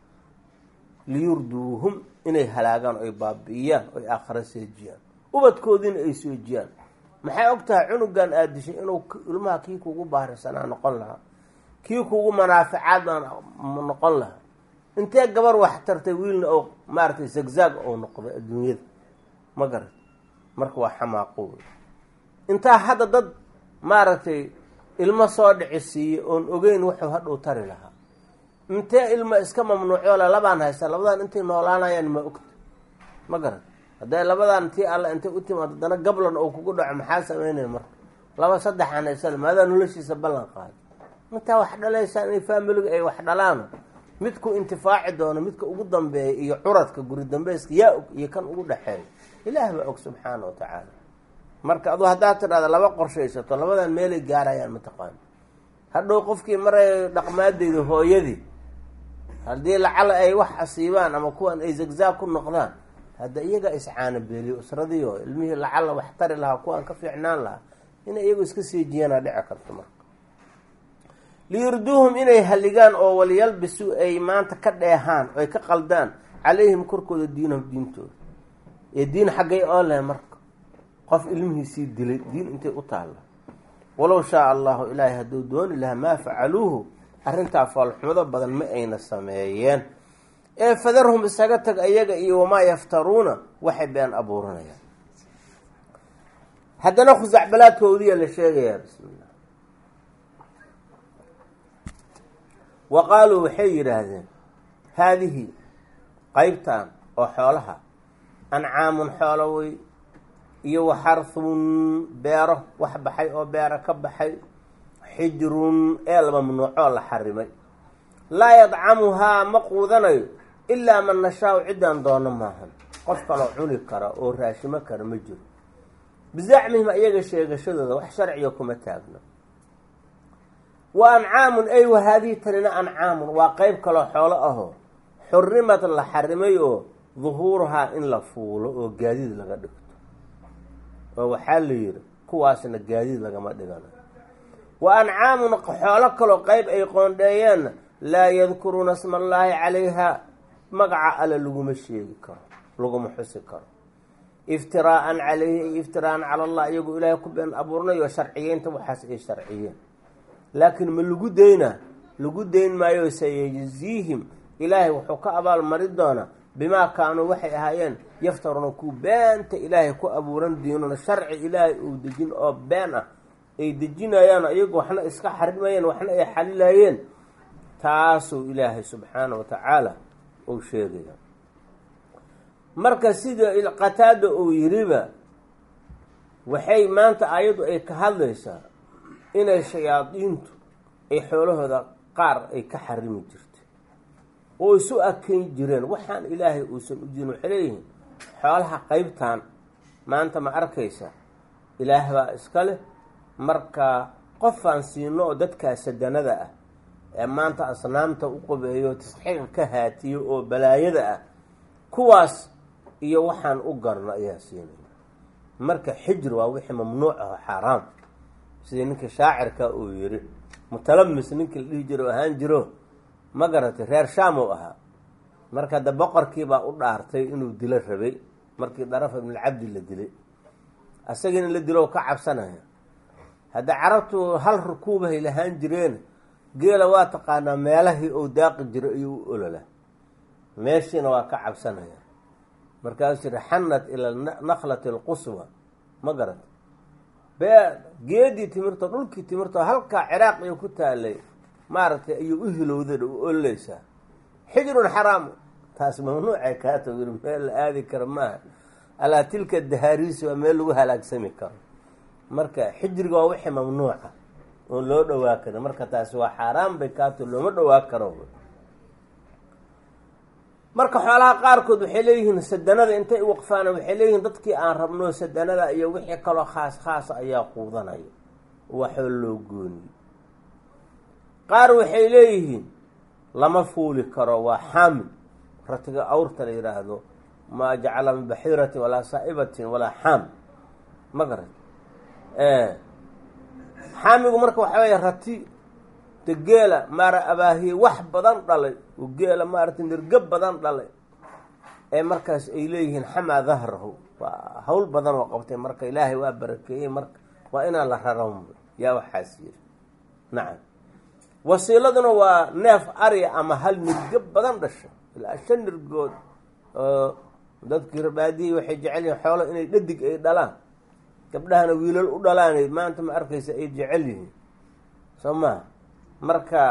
liyurduuhum inay halaagaan oy baabi'iyaan oy aakhara seejiyaan ubadkoodiina ay soojiyaan maxay og tahay cunugan aada dishay inuu ilmaha kii kugu baarisanaa noqon lahaa kii kugu manaaficaad noqon lahaa intee gabar wax tartay wiilna oo maaragtay zagzaag ou noqday adduunyada ma garat marka waa xamaaqo wey intaa hadda dad maaragtay ilmo soo dhici siiye oon ogeyn wuxuu hadhow tari lahaa intee ilmo iska mamnuucoola labaan haysta labadan intay noolaanayaan ma ogta ma garat hadday labadan intii alla intay u timaado haddana gablan oo kugu dhaco maxaa sameynaya marka laba saddexan haysada maadaa noloshiisa ballan qaada intaa wax dhalaysaan inay faamiliga ay wax dhalaano midku intifaaci doono midka ugu dambeeya iyo curadka guri dambeyska yaa og iyo kan ugu dhexeeya ilaah baa og subxaana wa tacaala marka aduu haddaad tidhahda laba qorshaysato labadan meelay gaarayaan mataqaano hadhow qofkii maray dhaqmaadeyda hooyadii haddii lacala ay wax asiibaan ama kuwan ay zagzaag ku noqdaan hadda iyagaa iscaana beeliyo usradii oo ilmihii lacala wax tari lahaa kuwaan ka fiicnaan lahaa inay iyagu iska siijiyaanaa dhici karto marka liyurduuhum inay halligaan oo walyalbisu ay maanta ka dheehaan oy ka qaldaan calayhim korkooda diinahum diintooda ee diin xaggay oo leh marka qof ilmihiisii dilay diin intay u taalla walow shaa allahu ilaahay hadduu dooni lahaa maa facaluuhu arrintaa foolxumado badan ma ayna sameeyeen ee fadarhum isaga tag ayaga iyo wamaa yaftaruuna waxay been abuuranayaan haddana khusacbalaadkoodiya la sheegayaa bismillah wa qaaluu waxay yidhaahdeen haadihi qeybtan oo xoolaha ancaamun xoolo wey iyo wa xarhun beero wax baxay oo beero ka baxay xijrun eel mamnuucoo la xarimay laa yadcamuhaa ma quudanayo ilaa man nashaau ciddaan doono maahan qof kaloo cuni kara oo raashimo kara ma jiro bizacmihim iyaga sheegashadooda wax sharciga kuma taagno wa ancaamun ay wa haadihi tanina ancaamun waa qeyb kaloo xoolo ahoo xurimad la xarimay oo duhuuruhaa in la fuulo oo gaadiid laga dhigto oo waxaa la yidhi kuwaasna gaadiid lagama dhiganayo wa ancaamun xoolo kaloo qeyb ay qoondheeyeenna laa yadkuruuna sma allaahi calayhaa magaca alle laguma sheegi karo laguma xusi karo iftiraa'an calayhi ay iftiraa'an cala allah iyagoo ilaahay ku been abuurnayo sharciyeynta waxaas ay sharciyeen laakiin ma lagu daynaa lagu dayn maayo sayajziihim ilaahay wuxuu ka abaalmari doonaa bimaa kaanuu waxay ahaayeen yaftaruuna ku beenta ilaahay ku abuuran diinuna sharci ilaahay uu dejin oo been ah ay dejinayaan iyagu waxna iska xarimayeen waxna ay xalilayeen taasuu ilaahay subxaana wa tacaala uu sheegaya marka sida qataada uu yiriba waxay maanta ayadu ay ka hadlaysaa inay shayaadiintu ay xoolahooda qaar ay ka xarimi jirtay oo isu akeyn jireen waxaan ilaahay uusan u jirin waxay leeyihiin xoolaha qeybtan maanta ma arkaysa ilaah baa iska leh marka qofaan siino oo dadkaa sadanada ah ee maanta asnaamta u qabeeyo tasxiiqa ka haatiyo oo balaayada ah kuwaas iyo waxaan u garno ayaa siinaya marka xijir waa wixii mamnuuc aho xaaraam sidii ninka shaacirka uu yiri mutalamis ninkii la dhihi jiro ahaan jiro ma garatay reer shaam uu ahaa marka hadda boqorkiibaa u dhaartay inuu dilo rabay markii darafa ibnulcabdi la dilay asagiina la dilo ka cabsanaya hadda carabtu hal rukuubahay lahaan jireen geela waa taqaanaa meelahii uu daaqi jiro ayuu u olola meeshiina waa ka cabsanaya markaasuu yiri xanat ila naklati alquswa ma garat bee geedii timirto dhulkii timirto halkaa ciraaq iyo ku taalay maaragtay ayuu u hilowdan u ololeysaa xijrun xaraamu taas mamnuucay kaa togir meel la aadi kara maaha alaa tilka dahaariisi waa meel lagu halaagsami karo marka xijriga waa wixii mamnuuca oon loo dhowaa karin marka taasi waa xaaraan bay kaato looma dhowaa karo marka xoolaha qaarkood waxay leeyihiin sadanada intay waqfaana waxay leeyihiin dadkii aan rabno sadanada iyo wixii kaloo khaas khaasa ayaa quudanaya waxoo loo gooniye qaar waxay leeyihiin lama fuuli karo waa xaamil ratiga awrta la yidhaahdo maa jacala min baxiiratin walaa saa'ibatin walaa xaam ma garat xaamigu marka waxaa weya rati de geela maara abaahiye wax badan dhalay oo geela maaragtay nirgo badan dhalay ee markaas ay leeyihiin xamaa dahrahu waa hawl badan oo qabtay marka ilaahay waa barakeeyey marka waa inaan la raran yaa waxaas yiri nacam wasiiladuna waa neef arya ama hal nirgo badan dhasho ilaa shan nirgood oo dadkii rabaadiyey waxay jecel yihiin xoolo inay dhadig ay dhalaan gabdhahana wiilal u dhalaanay maanta ma arkaysa ay jecel yihiin soo maha marka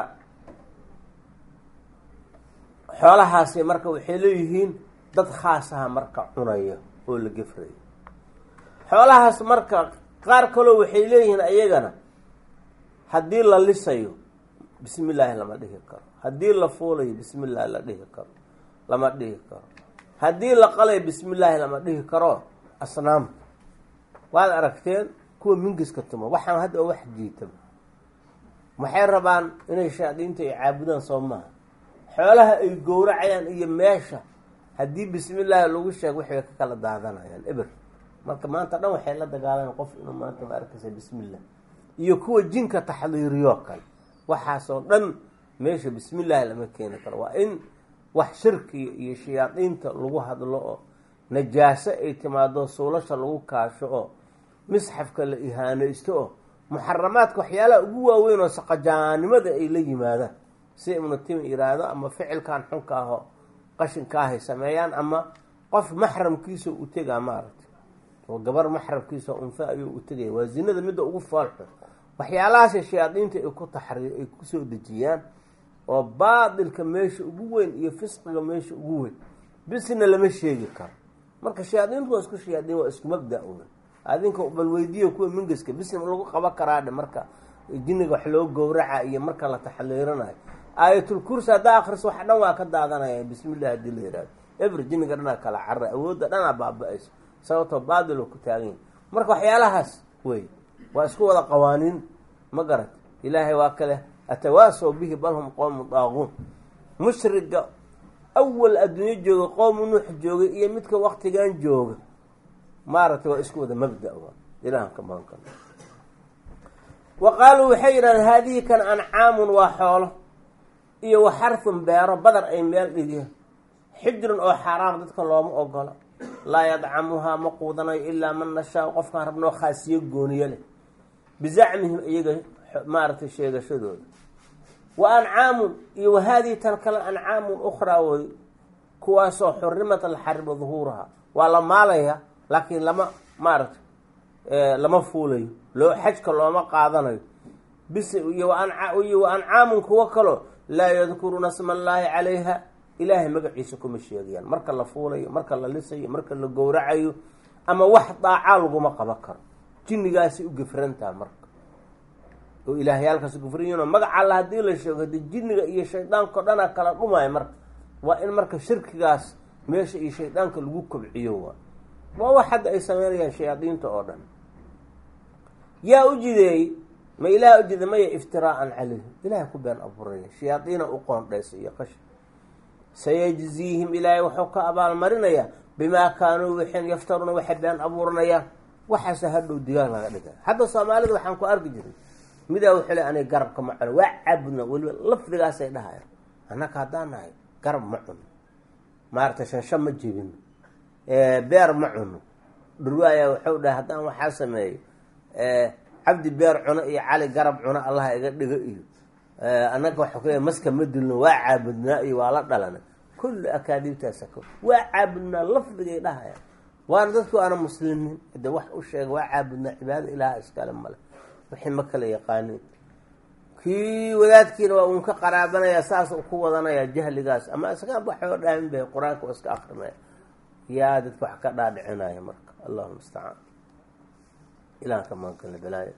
xoolahaasi marka waxay leeyihiin dad khaas aha marka cunaya oo la gefraya xoolahaas marka qaar kaloo waxay leeyihiin ayagana haddii la lisayo bismi illaahi lama dhihi karo haddii la fuulayo bismi illaahi la dhihi karo lama dhihi karo haddii la qalayo bismi illaahi lama dhihi karo asnaamta waad aragteen kuwa mingiska tumo waxaan hadda wax jiitaba waxay rabaan inay shayaadiinta ay caabudaan soo maaha xoolaha ay gowracayaan iyo meesha haddii bismi illaahi lagu sheego waxay ka kala daadanayaan eber marka maanta dhan waxay la dagaalayan qof inuu maanta ma arkaysa bismi illah iyo kuwa jinka taxdiiriyo kale waxaasoo dhan meesha bismi illaahi lama keeni karo waa in wax shirkiga iyo shayaadiinta lagu hadlo oo najaaso ay timaado suulasha lagu kaasho oo misxafka la ihaanaysto oo muxaramaadka waxyaalaha ugu waaweyn oo saqajaanimada ay la yimaadaan si ibnu tim yiraahdo ama ficilkan xunka ahoo qashinkaahay sameeyaan ama qof maxramkiisa u tegaa maaragtay oo gabar maxramkiisa unfa ayuu u tegaya waa zinada midda ugu foolxun waxyaalahaasay shayaadiinta ay ku taxriir ay kusoo dejiyaan oo baatilka meesha ugu weyn iyo fisqiga meesha ugu weyn bisna lama sheegi karo marka shayaadiintu waa isku shayaadiin waa isku mabda un adinka bal weydiiya kuwa mingiska bisna lagu qaban karaadhe marka jinniga wax loo gowraca iyo marka la taxliiranayo aayatul kursi haddaa akriso wax dhan waa ka daadanaya bismillah haddii la yihahdo ever jinniga dhanaa kala carra awoodda dhanaa baaba-ayso sababtoo baadil oo ku taagan marka waxyaalahaas wey waa isku wada qawaaniin ma garat ilaahay waa kale atawaasaw bihi bal hum qowmu daaquun mushriga awal adduunyo jooga qowmu nuux joogay iyo midka waktigan jooga maaragtay waa isku wada mabda ilahan ka magan kar wa qaaluu waxay yidhahdeen haadihi kan ancaamun waa xoolo iyo wa xarfun beero badar ay meel dhigeen xijrun oo xaaraam dadka looma ogola laa yadcamuhaa ma quudanayo ilaa man nashaa qofkaan rabnoo khaasiyo gooniyo leh bizacmihim iyaga maaragtay sheegashadooda wa ancaamun iyo wa haadihi tan kale ancaamun ukhraa way kuwaasoo xurimat alxariba duhuuraha waa la maalaya laakiin lama maaragtay lama fuulayo loo xajka looma qaadanayo bis iyo wa ancaamun kuwo kaloo laa yadkuruuna sma allaahi calayha ilaahay magaciisa kuma sheegayaan marka la fuulayo marka la lisayo marka la gowracayo ama wax daacaa laguma qaban karo jinnigaasay u gefrantaha marka oo ilaahyaalkaas gufriyiinoo magaca alla haddii la sheego hadii jinniga iyo shaydaanka o dhanaa kala dhumaayo marka waa in marka shirkigaas meesha iyo shaydaanka lagu kobciyo waa waa wax hadda ay sameynayaan shayaadiinta oo dhan yaa u jideeyey ma ilaah u jiday maya iftiraa'an calayhim ilahay ku been abuuraya shayaadiina u qoondhaysa iyo qash sayajziihim ilaahay wuxuu ka abaalmarinayaa bimaa kaanuu wixin yaftaruuna waxay been abuuranayaan waxaase hadhow digaag laga dhigay hadda soomaalida waxaan ku arki jiray midaa wuxuu le aniga garabka ma cuno waa caabudna weliba lafdigaasay dhahaya annaka haddaan nahay garab ma cuno maaragtay shansha ma jebino beer ma cuno dhurwaaya wuxuu dhahay haddaan waxaa sameeyo cabdi beer cuno iyo cali garab cuno allaha iga dhigo iyo annaga waxau ku maska ma dilno waa caabudnaa iyo waa la dhalana kulli akaadiibtaasa ko waa caabudnaa lafdigay dhahaya waana dadku aana muslimiin de wax u sheega waa caabudnaa cibaado ilaaha iskale male wixii ma kala yaqaanin kii wadaadkiina waa uun ka qaraabanaya saas u ku wadanaya jahligaas ama isagaan waxoo dhaamin bay qur-aanka waa iska akrinaya yaa dadka wax ka dhaadhicinaya marka allahu mustacaan ilahan ka maankale balaayo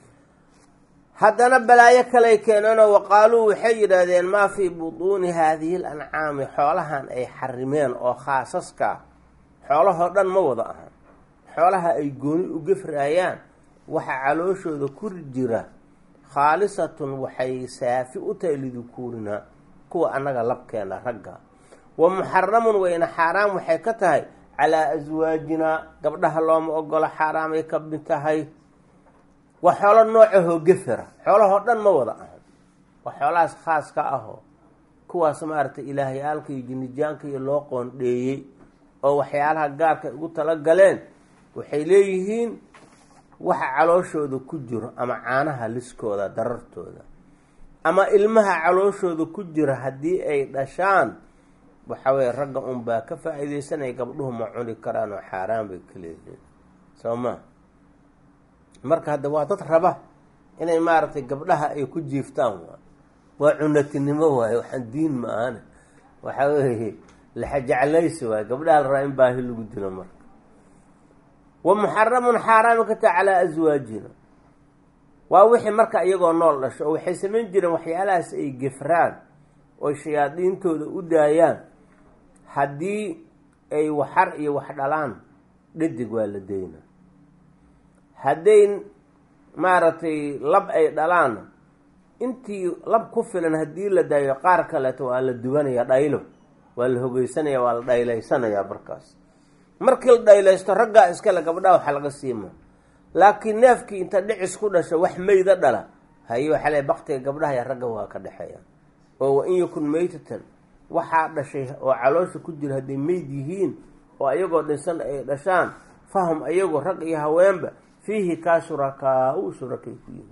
haddana balaayo kaley keeneenoo waqaaluu waxay yidhaahdeen maa fii butuuni haadihi lancaami xoolahan ay xarimeen oo khaasaska xoolahoo dhan ma wada ahan xoolaha ay gooni u gefraayaan waxa calooshooda ku jira khaalisatun waxay saafi u tahay lidukuurinaa kuwa annaga labkeena ragga wa muxaramun wayna xaaraam waxay ka tahay calaa aswaajinaa gabdhaha looma ogolo xaaraamay ka mid tahay waa xoolo noocahoo gefera xoolahoo dhan ma wada ahan waa xoolahaas khaas ka ahoo kuwaas maaragtay ilaahyaalka iyo jinijaanka iyo loo qoondheeyey oo waxyaalaha gaarka ay ugu tala galeen waxay leeyihiin waxa calooshooda ku jiro ama caanaha liskooda darartooda ama ilmaha calooshooda ku jira haddii ay dhashaan waxa weye ragga unbaa ka faa-iideysanaya gabdhuhu ma cuni karaan oo xaaraan bay ka leeyihiin soo ma marka hadda waa dad raba inay maaragtay gabdhaha ay ku jiiftaan waa waa cunatinimo waaye waxaan diin ma ahane waxa weeye laxajeclaysi waaye gabdhaha la rabaa in baahi lagu dilo marka wa muxaramun xaaraami ka taha calaa aswaajina waa wixii marka iyagoo nool dhasho oo waxay samayn jireen waxyaalahaas ay gefraan oo shayaadiintooda u daayaan haddii ay waxar iyo wax dhalaan dhadig waa la deyna hadday maaragtay lab ay dhalaan intii lab ku filan haddii la daayo qaar kaleeto waa la duwanaya dhaylo waa la hogeysanaya waa la dhaylaysanayaa markaas markii la dhaylaysto raggaa iskale gabdhaha waxa laga siima laakiin neefkii inta dhicis ku dhasho wax meyda dhala haye waxaa le baktiga gabdhaha iyo ragga waa ka dhexeeya oo wa in yakun meytatan waxaa dhashay oo caloosha ku jira hadday meyd yihiin oo ayagoo dhinsan ay dhashaan fahum ayagoo rag iyo haweenba fiihi kaa shurakaa u shurakay ku yihiin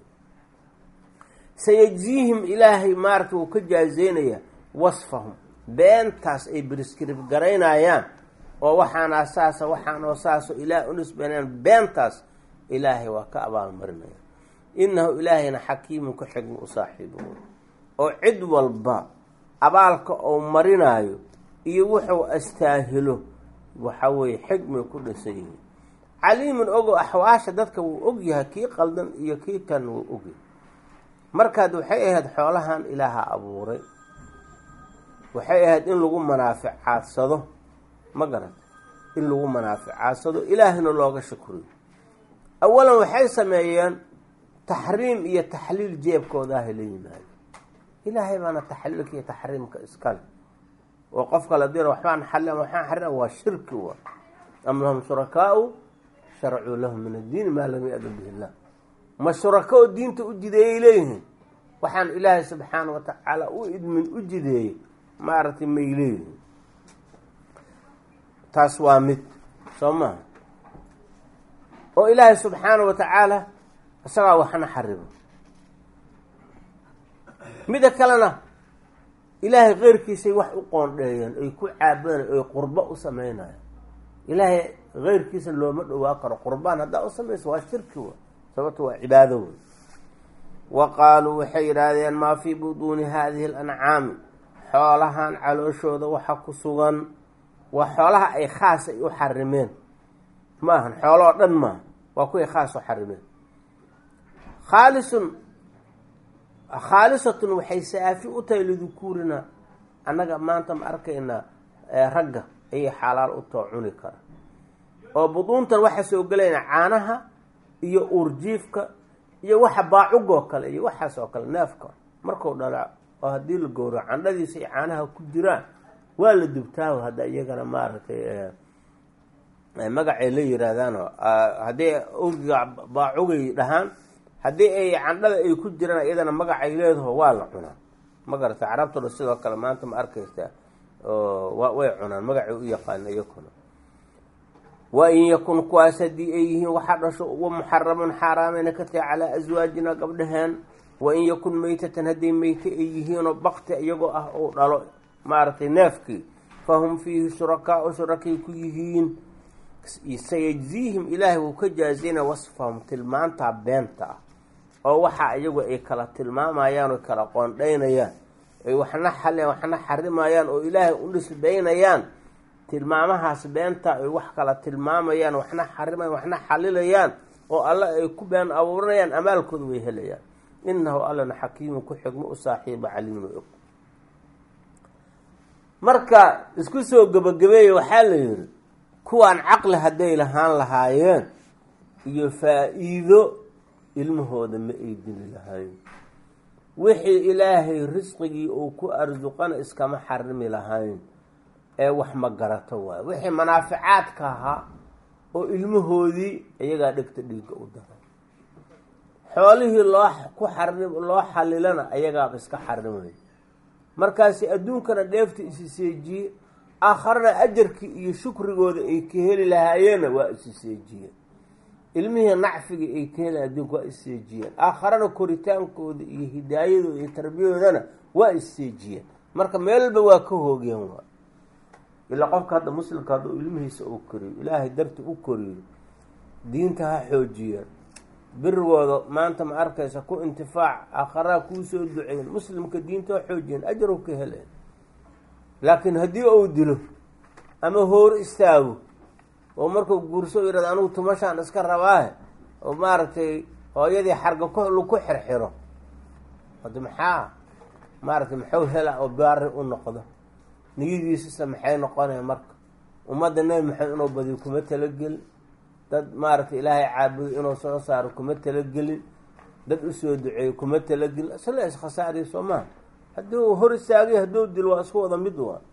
sayajziihim ilaahay maarata wuu ka jaazeynaya wasfahum beentaas ay briskrib garaynayaan oo waxaana saasa waxaanoo saaso ilaah unisbanaan beentaas ilaahay waa ka abaalmarinaya inahu ilaahayna xakiimun ku xigma u saaxiibo oo cid walba abaalka uu marinaayo iyo wuxuu astaahilo waxa weeye xigmay ku dhisan yihiin caliimun ogo axwaasha dadka wuu og yahay kii qaldan iyo kii kan wuu ogyahay markaad waxay ahayd xoolahan ilaaha abuuray waxay ahayd in lagu manaaficaadsado ma garata in lagu manaaficaadsado ilaahina looga shukriyo awalan waxay sameeyeen taxriim iyo taxliil jeebkoodaah la yimaado ilaahay baana taxliilka iyo taxriimka iskale oo qofka la diro waxbaan xali waxaan xarina waa shirki wa am lahum shurakaau sharacuu lahum min addiini maa lam ya-dan bihi illah ma shurako oo diinta u jideeyay leeyihiin waxaan ilaahay subxaana wa tacaala u idmin u jideeyey maaragtay may leeyihiin taas waa mid soo maha oo ilaahay subxaana wa tacaala isagaa waxna xarimo mida kalena ilaahay keyrkiisay wax u qoondheeyeen ay ku caabanayan ay qurbo u sameynayaan ilaahay keyrkiisa looma dhowaa karo qurbaan haddaa u samayso waa shirki wa sababto waa cibaado wey wa qaaluu waxay yidhaahdeen maa fii buduuni haadihi alancaami xoolahan calooshooda waxa ku sugan waa xoolaha ay khaas ay u xarimeen ma ahan xoolo oo dhan maaha waa kuway khaas u xarimeen khaalisun khaalisatun waxay saafi u tahay lidukuurina annaga maanta ma arkaynaa ragga ayay xalaal u too cuni kara oo buduuntan waxaa soo gelayna caanaha iyo uurjiifka iyo waxa baacugoo kale iyo waxaas oo kale neefka markuu dhala oo haddii la gowro candhadiisa iyo caanaha ku jiraan waa la dubtaaho hadda iyagana maaragtay magacay la yiraahdaanoo haddii urgiga baacugay dhahaan haddii ay candhada ay ku jiraan iyadana magacay leedaho waa la cunaa ma garata carabtuna sidoo kale maanta ma arkaysaa way cunaan magacay u yaqaana iyakuna wa in yakun kuwaas haddii ay yihiin waxaa dhasho wa muxaramun xaaraameyna ka tahay calaa aswaajina gabdhaheen wa in yakun meytatan hadday meyte ay yihiinoo bakti iyagoo ah uu dhalo maaragtay neefkii fahum fiihi shurakaau shurakay ku yihiin sayajziihim ilaahay wuu ka jaazina wasfahum tilmaantaa beenta ah oo waxaa iyagu ay kala tilmaamayaan oo kala qoondhaynayaan ay waxna xaleen waxna xarimayaan oo ilaahay u nisbaynayaan tilmaamahaas beenta ay wax kala tilmaamayaan waxna xarimayaan waxna xalilayaan oo alle ay ku been abuuranayaan amaalkooda way helayaan inahu allana xakiimun ku xigmo u saaxiiba caliimun og marka isku soo gebagabeeya waxaa la yidhi kuwaan caqli hadday lahaan lahaayeen iyo faa-iido ilmahooda ma ay dili lahayn wixii ilaahay risqigii uu ku arsuqana iskama xarimi lahayn ee wax ma garato waayo wixii manaaficaadka ahaa oo ilmahoodii iyagaa dhegta dhiigga u daray xoolihii loo ku xarim loo xalilana ayagaaba iska xarimay markaasi adduunkana dheefta isi seejiye aakharana ajarkii iyo shukrigooda ay ka heli lahaayeenna waa isi seejiyeen ilmihii nacfigii ay ka heli adduunka waa isseejiyeen aakharana koritaankooda iyo hidaayadooda iyo tarbiyadoodana waa isseejiyeen marka meelba waa ka hoogeen waa ilaa qofka hadda muslimka hadduu ilmihiisa uu koriyo ilaahay darti u koriyo diinta ha xoojiyeen birigooda maanta ma arkaysa ku intifaac aakharaa kuu soo duceyn muslimka diinta ha xoojiyeen ajarow ka heleen laakiin haddii uu dilo ama hoor istaago oo markuu guurso yihahdo anugu tumashaan iska rabaahe oo maaragtay hooyadii xarga ku laku xirxiro hada maxaa maaragtay maxuu hela oo baari u noqdo niyadiisisa maxay noqonaya marka ummadda nebi maxamed inuu badiyo kuma talagelin dad maaragtay ilaahay caabudo inuu soo saaro kuma talagelin dad usoo duceeyo kuma talagelin isla iskhasaariya soo maha haddii uu hor istaagay hadduu dilo waa isku wada mid waa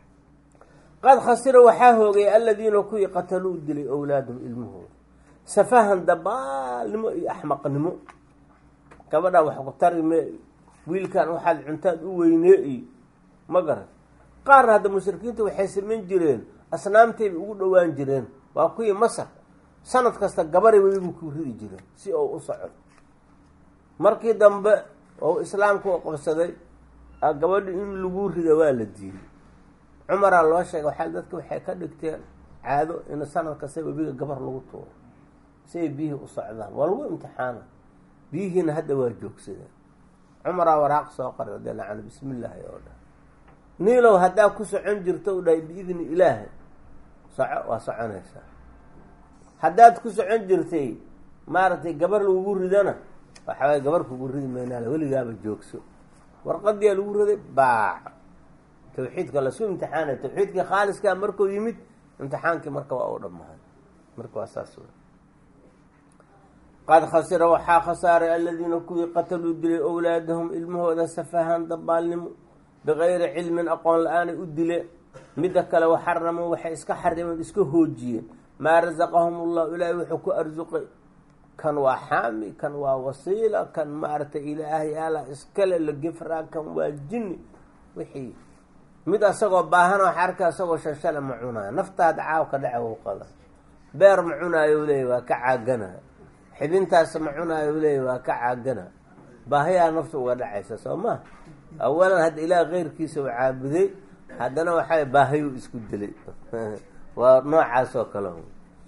qad khasira waxaa hoogay aladiina kuwii qataluu dilay owlaadum ilmahooda safahan dabaalnimo iyo axmaqnimo gabadhaa wax ku tari me wiilkan waxaad cuntaad u weynee iyo ma garan qaarna hadda mushrikiinta waxay samayn jireen asnaamtayba ugu dhowaan jireen waa kuwii masar sanad kasta gabaray weligu ku ridi jireen si uu u soco markii dambe oo islaamka u qabsaday gabadhi in lagu rida waa la diiday cumaraa loo sheegay waxaa dadka waxay ka dhigteen caado in sanad kasta webiga gabar lagu tuuro si ay biyihii u socdaan waa lagu imtixaana biyihiina hadda waa joogsadeen cumaraa waraaq soo qoray radiallahu canhu bismi illaahi oo dhan niilow haddaa ku socon jirto u dhahay biidni ilaahi soco waa soconaysaa haddaad ku socon jirtay maaragtay gabar lagugu ridana waxa waye gabar kugu ridi maynaale weligaaba joogso warqadiyaa lagu riday baac tawxiidka lasu imtixaanay tawxiidkii khaaliskaa markuu yimid imtixaankii marka waa u dhamaaday marka waa saas wey qad khasira waxaa khasaaray aladiina kuwii qataluu dilay owlaadahum ilmahooda safahan dabaalnimo bikayri cilmin aqoon la-aanay u dileen midda kale waxaramuu waxay iska xarimeen iska hoojiyeen maa rasaqahum ullahu ilaahay wuxuu ku arsuqay kan waa xaami kan waa wasiila kan maaragtay ilaahay ala iskale la gefraa kan waa jinni wixii mid asagoo baahan waxa arka asagoo shanshale ma cunaayo naftaada caawka dhaca u qada beer ma cunaayo leeya waa ka caagana xibintaas ma cunaayo leeya waa ka caagana baahiyaa nafta uga dhacaysa soo ma awalan hadda ilaah keyrkiisa u caabuday haddana waxaa baahiyuu isku dilay waa noocaas oo kale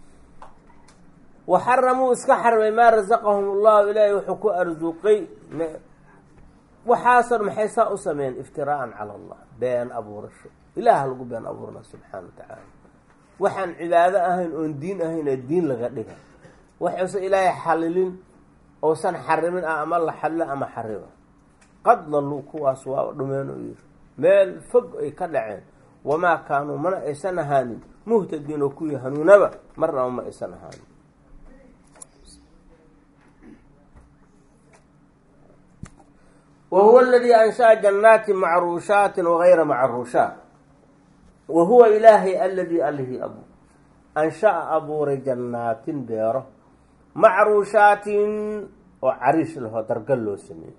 waxaramuu iska xarmay maa rasaqahum allahu ilaahay wuxuu ku arsuqay waxaasan maxay saa u sameeyeen iftiraa'an cala allah been abuurasho ilaah lagu been abuurna subxaana wa tacaala waxaan cibaado ahayn oon diin ahayn ee diin laga dhiga waxuusan ilaahay xalilin ousan xarimin ah ama la xalilo ama xarima qad dalluu kuwaas waa dhumeen oo yiri meel fog ay ka dhaceen wamaa kaanuu mana aysan ahaanin muhtadiin oo kuwii hanuunaba marnaba ma aysan ahaanin wa huwa aladii ansha'a jannaati macruushaatin wagayra macruushaat wa huwa ilaahay aladii allihii abu ansha'a abuuray jannaatin beero macruushaatin oo cariish lahoo dargal loo sameeyey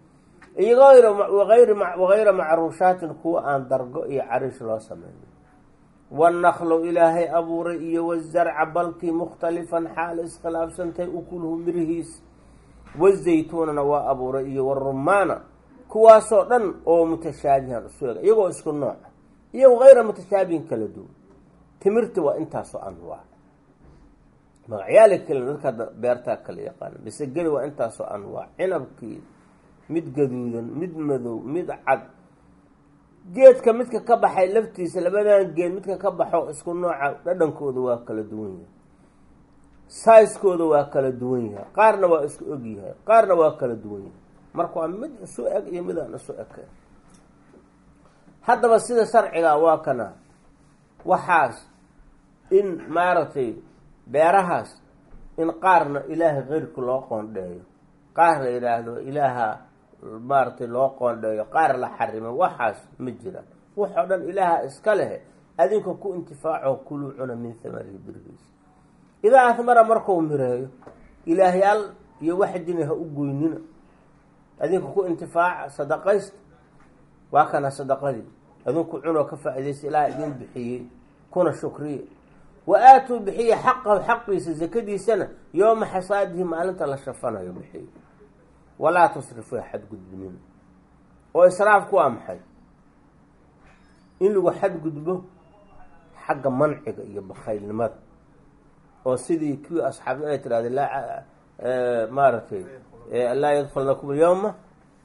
wagayra macruushaatin kuwa aan dargo iyo cariish loo sameynin wanaklo ilaahay abuuray iyo wazarca balkii mukhtalifan xaal iskhilaafsantahay ukuluhu mirihiis wazaytuunana waa abuuray iyo warumaana kuwaasoo dhan oo mutashaabihan isu eg iyagoo isku nooca iyo hayra mutashaabihin kala duwan timirta waa intaasoo anwaac magacyaala kale dadka beertaa kala yaqaana bisegeli waa intaasoo anwaac cinabkii mid gaduudan mid madow mid cad geedka midka ka baxay laftiisa labadan geed midka ka baxo isku nooca dhadhankooda waa kala duwan yahay saiskooda waa kala duwan yahay qaarna waa isku og yahay qaarna waa kala duwan yahay marka waa mid isu eg iyo mid aan isu ekayn haddaba sida sharciga waa kana waxaas in maaragtay beerahaas in qaarna ilaahay keyrka loo qoondheeyo qaar la yidhaahdo ilaaha maaragtay loo qoondheeyo qaar la xarimo waxaas ma jiraan waxoo dhan ilaaha iska lehe adinka ku intifaaco kuluu cuna min hamarihi birigiisa idaa ahmara markuu mireeyo ilaahyaal iyo wax jini ha u goynina adinka ku intifaaca sadaqaysta waa kana sadaqadii adinku cunoo ka faa-idaysa ilaah idin bixiyey kuna shukriya wa aatuu bixiya xaqahu xaqiisa zakadiisana yooma xasaadihi maalinta la shafanayo bixiyo walaa tusrifuu xadgudbinina oo israafku waa maxay in lagu xadgudbo xagga manciga iyo bakhaylnimada oo sidii kuwii asxaabda ay tirahda laa maaragtay laa yadkulnakum alyawma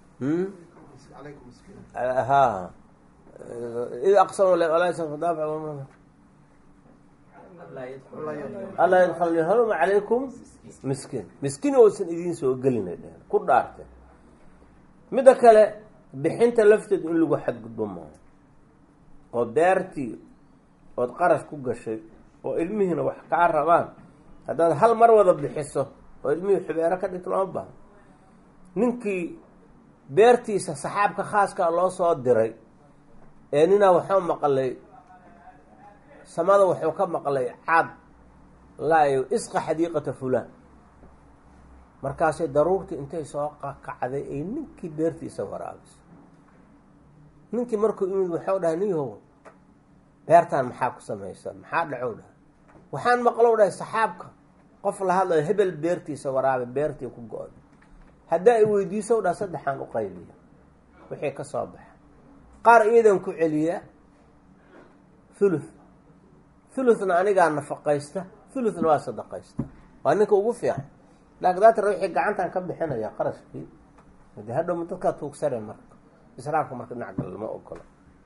ha id aqsam allaa yadkul haluma calaykum miskiin miskiin oosan idiin soo gelinay dheheen ku dhaarteen midda kale bixinta lafteed in lagu xadgudbo maaho oo beertii ood qarash ku gashay oo ilmihiina wax kaa rabaan haddaad hal mar wada bixiso oo ilmihii xubeero ka dhigto lama bahan ninkii beertiisa saxaabka khaaskaa loo soo diray ee ninaa waxuu maqlay samada wuxuu ka maqlay caad laayo isqa xadiiqata fulaan markaasay daruurtii intay soo qakacday ay ninkii beertiisa waraabiso ninkii markuu imid waxau dhahay niyahow beertaan maxaa ku samaysan maxaa dhacow dhahay waxaan maqlow dhahay saxaabka qof la hadlayo hebel beertiisa waraabe beertii ku go-day haddaa i weydiisow dhaha saddexaan u qaybiya wixii ka soo baxa qaar iyadan ku celiyaa thuluth thuluthna anigaa nafaqaysta thuluthna waa sadaqaysta waa ninka ugu fiican laakiin daatara wixii gacantan ka bixinaya qarashkii de hadhow dadkaa tuugsane marka israafka marka dhinac gala lama ogolo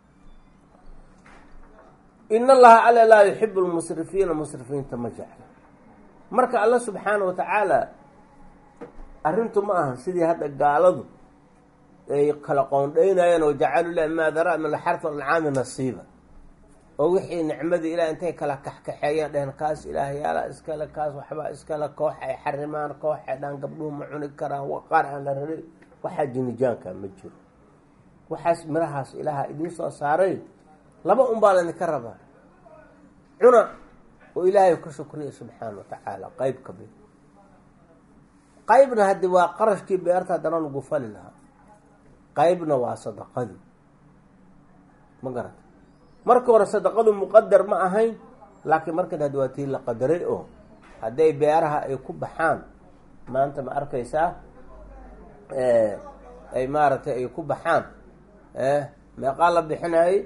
in allaha alla laa yuxibu lmusrifiina musrifiinta ma jecla marka alla subxaana wa tacaala arrintu ma aha sidii hadda gaaladu ay kala qoondheynayeen oo jacalu lah maa dara min alxarfi alcaami nasiiba oo wixii nicmadii ilah intay kala kaxkaxeeyeen dheheen kaas ilaahyaala iskale kaas waxbaa iskale koox ay xarimaan koox ay dhaan gabdhuhu ma cuni karaan qaar aan la raray waxaa jinijaanka ma jiro waxaas mirahaas ilaaha idiin soo saaray laba un baa laydinka rabaa cuna oo ilaahay ka shukriya subxaana wa tacaala qeyb ka mid qeybna haddi waa qarashkii beerta haddana lagu fali lahaa qeybna waa sadaqadii ma garata marka hore sadaqadu muqadar ma ahayn laakiin markan haddi waa tii la qadaray oo hadday beeraha ay ku baxaan maanta ma arkaysaa ay maaragtay ay ku baxaan meeqaa la bixinayay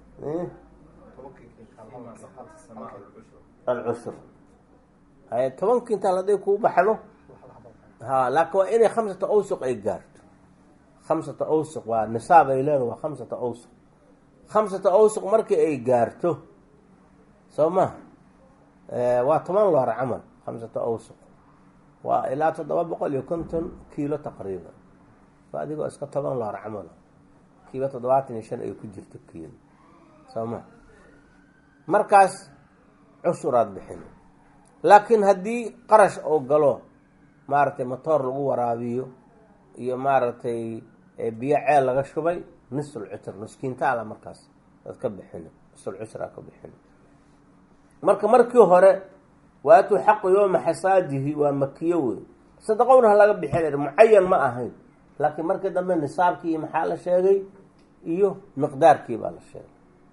alcusr hay toban kintaal hadday kuu baxdo ha laakiin waa inay khamsata awsuq ay gaarto khamsata awsuq waa nisaab ay leedahay waa khamsata awsuq khamsata awsuq markii ay gaarto soo maha waa toban loor camal khamsata awsuq waa ilaa toddoba boqol iyo konton kiilo taqriiban waa adigoo iska toban loor camal kiiba toddobaatan iyo shan ay ku jirto kiilo soo maha markaas cushuraad bixin laakiin haddii qarash oo galo maaragtay motoor lagu waraabiyo iyo maaragtay biyo ceel laga shubay nisul cusr nuskiintaala markaas ad ka bixin nisul cusraa ka bixin marka markii hore waatuu xaqu yooma xasaadihi waa makiyo wey sadaqowna ha laga bixin mucayan ma ahayn laakiin markii dambe nisaabkii iyo maxaa la sheegay iyo miqdaarkii baa la sheegay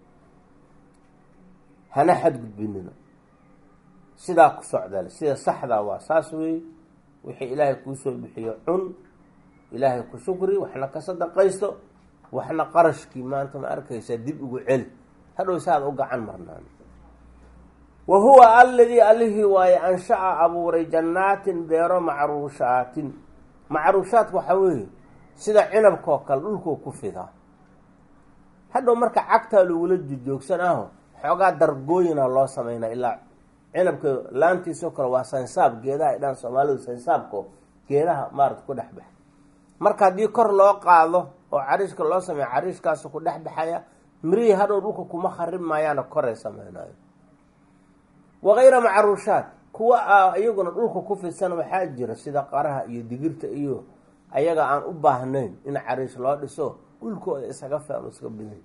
hana xadgudbinina sidaa ku socdale sida saxdaa waa saas weeye wixii ilaahay kuu soo bixiyo cun ilaahay ku shukri waxna ka sadaqaysto waxna qarashkii maanta ma arkaysaa dib ugu celi hadhow saad u gacan marnaan wa huwa alladii allihii waaye anshaca abuuray jannaatin beero macruushaatin macruushaadka waxaa weeye sida cinabkaoo kale dhulkuu ku fidaa hadhow marka cagtaa lagula jojoogsan aho xoogaa dargooyina loo sameynaa ilaa cinabka laantiisoo kale waa sansaab geedaha ay dhaan soomaalidu sansaabko geedaha maarata ku dhex baxa marka haddii kor loo qaado oo cariishka loo sameeyo cariishkaasu ku dhex baxaya mirihii hadhow dhulka kuma kharib maayaana koray sameynayo wakayra macruushaat kuwa iyaguna dhulka ku fidsan waxaa jira sida qaraha iyo digirta iyo ayaga aan u baahnayn in cariish loo dhiso dhulkooda isaga fian iska biday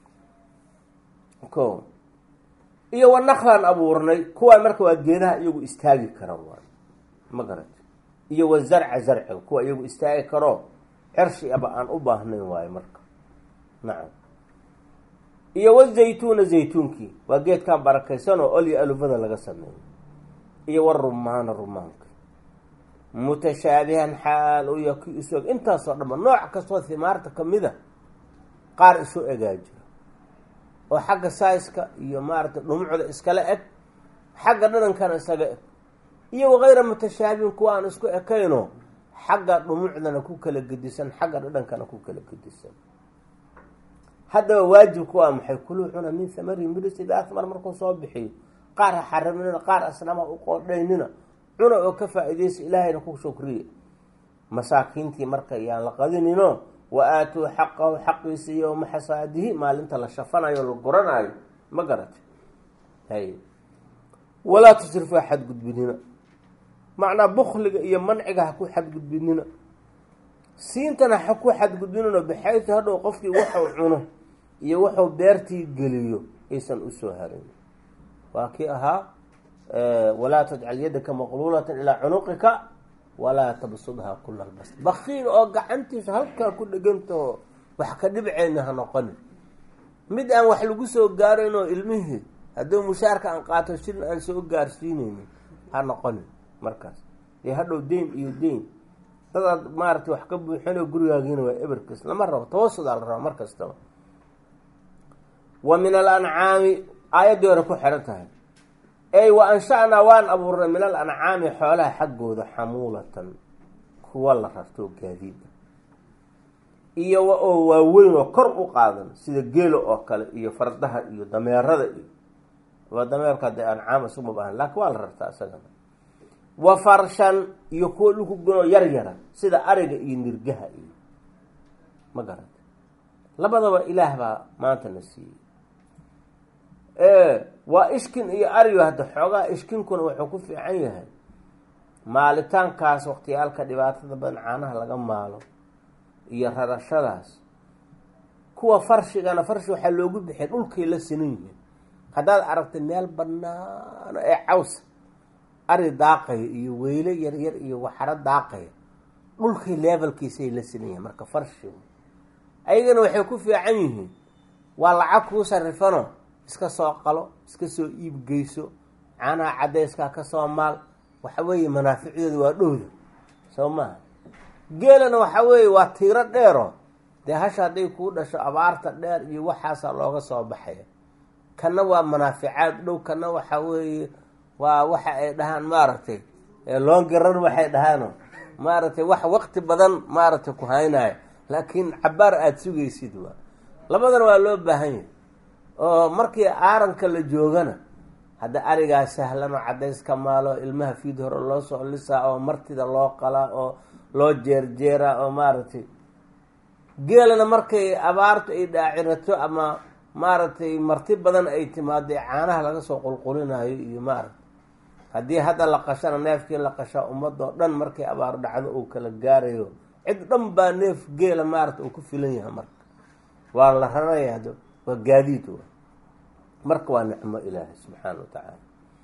ko iyo wanaklan abuurnay kuwaan marka waa geedaha iyagu istaagi kara waay ma garat iyo wa zarca zarciga kuwa iyagu istaagi karo xershi aba aan u baahnayn waayo marka nacam iyo wazaytuuna zaytuunkii waa geedkan barakaysan oo olya alufada laga sameeyo iyo warumaana rumaanka mutashaabihan xaal u yahay ki isu eg intaasoo dhanba nooc kastoo himaarta kamida qaar isu egaa jira oo xagga saiska iyo maaragtay dhumucda iskala eg xagga dhanankana isaga eg iyo wakayra mutashaabihin kuwa aan isku ekayno xagga dhumucdana ku kala gedisan xagga dhadhankana ku kala gedisan haddaba waajibku waa maxay kuluu cuna min hamarihi miris ida ahmar markuu soo bixiyo qaar ha xariminina qaar asnama u qoodhaynina cuna oo ka faa-ideysa ilaahayna ku shukriya masaakiintii marka yaan la qadinino wa aatuu xaqahu xaqiisa yowma xasaadihi maalinta la shafanayo la guranayo ma garata hay walaa tusrifaa xadgudbinina macnaa bukliga iyo manciga ha ku xadgudbinina siintana ha ku xadgudbinino baxaytu hadhow qofkii waxuu cuno iyo wuxuu beertii geliyo aysan usoo harin waa kii ahaa walaa tajcal yadaka maqluulatan ilaa cunuqika walaa tabsudhaa kula lbas bakiil oo gacantiisa halkaa ku dhegantaho wax ka dhibceyna ha noqonin mid aan wax lagu soo gaarayn oo ilmihii hadduu mushaarka aan qaato shil aan soo gaarsiineynin ha noqonin markaas iyo hadhow deyn iyo deyn dadaad maaragtay wax ka buuxinoo gurigaagiina waa eberkas lama rabo tawasudaa la rabo mar kastaba wa min alancaami aayaddii hore ku xihan tahay ey wa ansha-naa waan abuurnay min alancaami xoolaha xaggooda xamuulatan kuwa la rartoo gaadiida iyo oo waaweyn oo kor u qaadan sida geelo oo kale iyo fardaha iyo dameerada iyo waa dameerka dee ancaam isuma baahan laakiin waa la rartaa isagana wa farshan iyo kuwa dhulku gunoo yar yara sida ariga iyo nirgaha iyo ma garata labadaba ilaah baa maanta na siiyey waa ishkin iyo ariyo hadda xoogaa ishkinkuna wuxuu ku fiican yahay maalitaankaas waqtiyaalka dhibaatada badan caanaha laga maalo iyo rarashadaas kuwa farshigana farshi waxaa loogu bixiyay dhulkay la sinan yihiin haddaad aragtay meel banaano ee cawsa ari daaqaya iyo weyle yaryar iyo waxaro daaqaya dhulkay levelkiisay la sinan yihiin marka farshigu ayagana waxay ku fiican yihiin waa lacag kuu sarifano iska soo qalo iska soo iibgeyso caanaha caddayskaa ka soo maal waxa weeye manaaficdooda waa dhowda soo maha geelana waxa weeye waa tiiro dheero dee hasha hadday kuu dhasho abaarta dheer iyo waxaasaa looga soo baxaya kana waa manaaficaad dhow kana waxa weeye waa waxa ay dhahaan maaragtay loongaran waxay dhahaano maaragtay wax waqti badan maaragtay ku haynayo laakiin cabaar aada sugaysid waa labadana waa loo baahan yahay oo markii aaranka la joogana hadda arigaa sahlan oo caddayska maalo ilmaha fiid hore loo soo lisaa oo martida loo qalaa oo loo jeerjeeraa oo maaragtay geelana markay abaartu ay dhaacirato ama maaragtay marti badan ay timaado ee caanaha laga soo qulqulinayo iyo maaragtay haddii hadda la qashana neefkii la qashaa ummadoo dhan markay abaar dhacdo uu kala gaarayo cid dhan baa neef geela maaragta uu ku filan yahay marka waa la raraya waa gaadiid wa marka waa nicmo ilaahay subxaana wa tacaala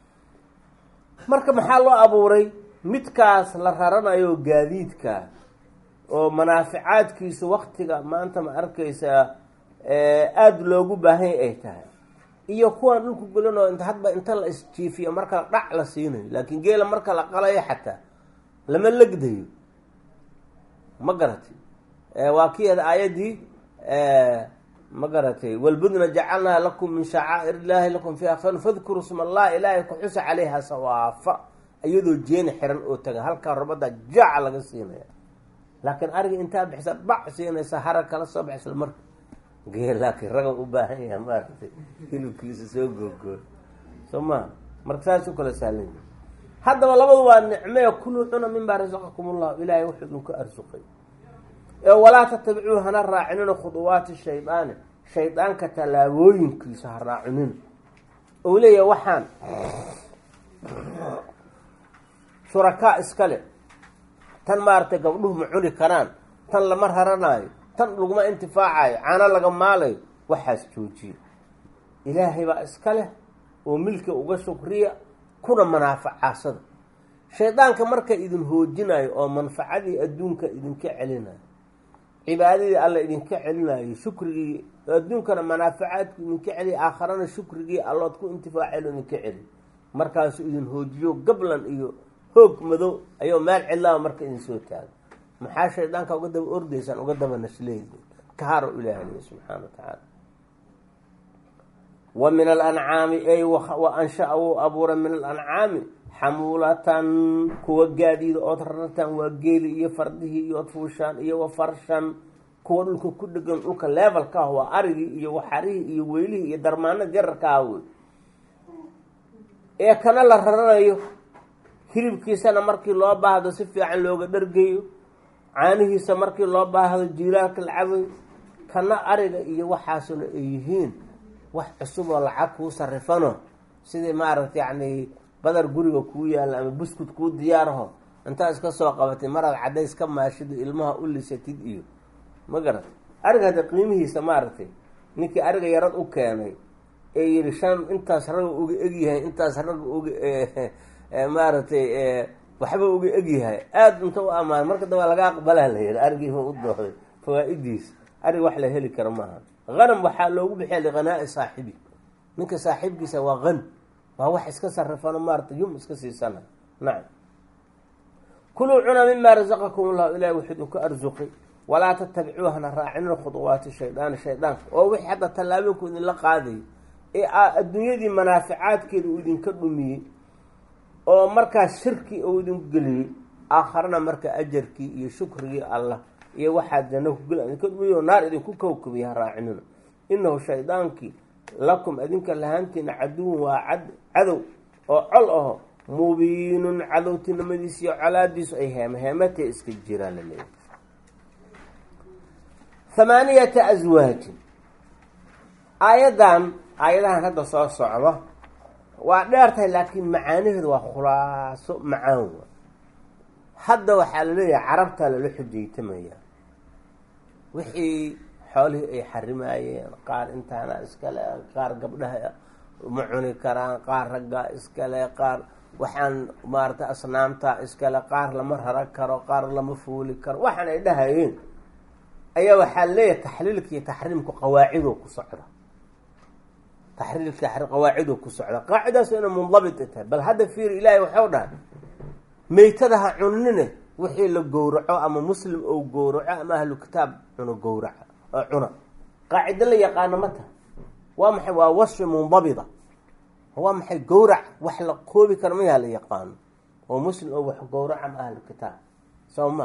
marka maxaa loo abuuray midkaas la raranayo gaadiidka oo manaaficaadkiisu waktiga maanta ma arkaysaa aada loogu baahanya ay tahay iyo kuwan dhulku gulan oo inta hadba inta la isjiifiyo marka dhac la siinayo laakiin geela marka la qalayo xataa lama legdayo ma garatay waa kii aayaddii ma garatay walbudna jacalnaa lakum min shacaa'ir illaahi lakum fiiha fan fadkuruu sma allah ilaahay ku xusa calayha sawaafa iyadoo jeeni xiran oo taga halkaa rabada jaaca laga siinaya laakiin ariga intaa bixisa bac siinaysa hara kala soo bax isla marka geel laakiin raga u baahan yaha maaragtay hilibkiisa soo googooy soo maa marka saas u kala sahlan yahi haddaba labadu waa nicmee kuluu cuna minbaa rasaqakum ullah ilaahay wuxuu idinku arsuqay ee walaa tatabicuu hana raacinina khuduwaati shaydaani shaydaanka tallaabooyinkiisa ha raacinina ou leeyahay waxaan shurakaa iskale tan maaragtay gabdhuhu ma cuni karaan tan lama raranaayo tan laguma intifaacayo caano laga maalayo waxaas joojiya ilaahay baa iska leh oo milka uga shukriya kuna manaafacaasada shaydaanka marka idin hoojinayo oo manfacadii adduunka idinka celinayo cibaadadii alla idinka celinayo shukrigii adduunkana manaafacaadku idinka celiya aakharana shukrigii allood ku intifaacelo idinka celi markaasuu idin hoojiyo gablan iyo hoog madow ayuu meel cidlaaba marka idin soo taago maxaa shaydaanka uga daba ordaysaan uga daba nasleedi kaharo ilaahliya subxaana wa tacaala wa min alancaami ay wa anshaa wuu abuuray min alancaami xamuulatan kuwa gaadiida ood rarartaan waa geeli iyo fardihii iyo ood fuushaan iyo wa farshan kuwa dhulka ku dhegan dhulka levelka ah waa arigii iyo waxarihii iyo weylihii iyo darmaanada yararka ah wey ee kana la raranayo hilibkiisana markii loo baahdo si fiican looga dhargayo caanihiisa markii loo baahdo jiilaalka la cabayo kana ariga iyo waxaasuna ay yihiin wax cusub oo lacag kuu sarifano sidii maaragta yacni badar guriga kuu yaalla ama buskud kuu diyaaraho intaa iska soo qabatay maraad caddays ka maashido ilmaha u lisatid iyo ma garat ariga hadda qiimihiisa maaragtay ninkii ariga yarad u keenay ee yihi shan intaas raga uga egyahay intaas raga uga maaragtay waxba uga egyahay aada inta u ammaan marka damba laga aqbalaa la yihi arigiiba u dooxday fawaa-idiisa arig wax la heli karo maaha hanam waxaa loogu bixiya liqanaa'i saaxibi ninka saaxiibkiisa waa hani waa wax iska sarifano maarata yum iska siisana nacam kuluu cuna mima rasaqakum ullahu ilahi wuxuu idinku arsuqay walaa tatabicuuhana raacinina khuduwaati shaydaani shaydaanka oo wixii hadda tallaabinku idinla qaadayay ee adduunyadii manaaficaadkeeda uu idinka dhumiyey oo markaas shirki uu idinku geliyey aakharana marka ajarkii iyo shukrigii allah iyo waxaad janno ku gel naar idinku kowkabiya ha raacinina inahu shaydaankii lakum adinka lahaantiina caduwun waa cad cadow oo col aho mubiinun cadowtinimadiis iyo colaadiisu ay heeme heematee iska jiraan la leeyahy hamaaniyata aswaajin aayaddan aayadahan hadda soo socdo waa dheer tahay laakiin macaanaheedu waa khulaaso macaan wa hadda waxaa la leeyahay carabtaa lala xujaytamaya wixii xoolihii ay xarimaayeen qaar intaana iskale qaar gabdhaha ma cuni karaan qaar raggaa iskale qaar waxaan maarata asnaamtaa iskale qaar lama rara karo qaar lama fuuli karo waxaan ay dhahayeen ayaa waxaa leeyahay taxliilka iyo taxriimku qawaacidoo ku socda taxriilka taxriim qawaacidoo ku socda qaacidaas inay mundabit tahay bal hadda fiir ilaahay waxau dhahay meytada ha cunine wixii la gowraco ama muslim ou gowraco ama ahlu kitaab cuno gowraca oo cuna qaacido la yaqaano ma taha waa maxay waa wasfi mundabida waa maxay gowrac wax la koobi kara mayaa la yaqaano oo muslim oo wax gowraca ama ahlu kitaab soo ma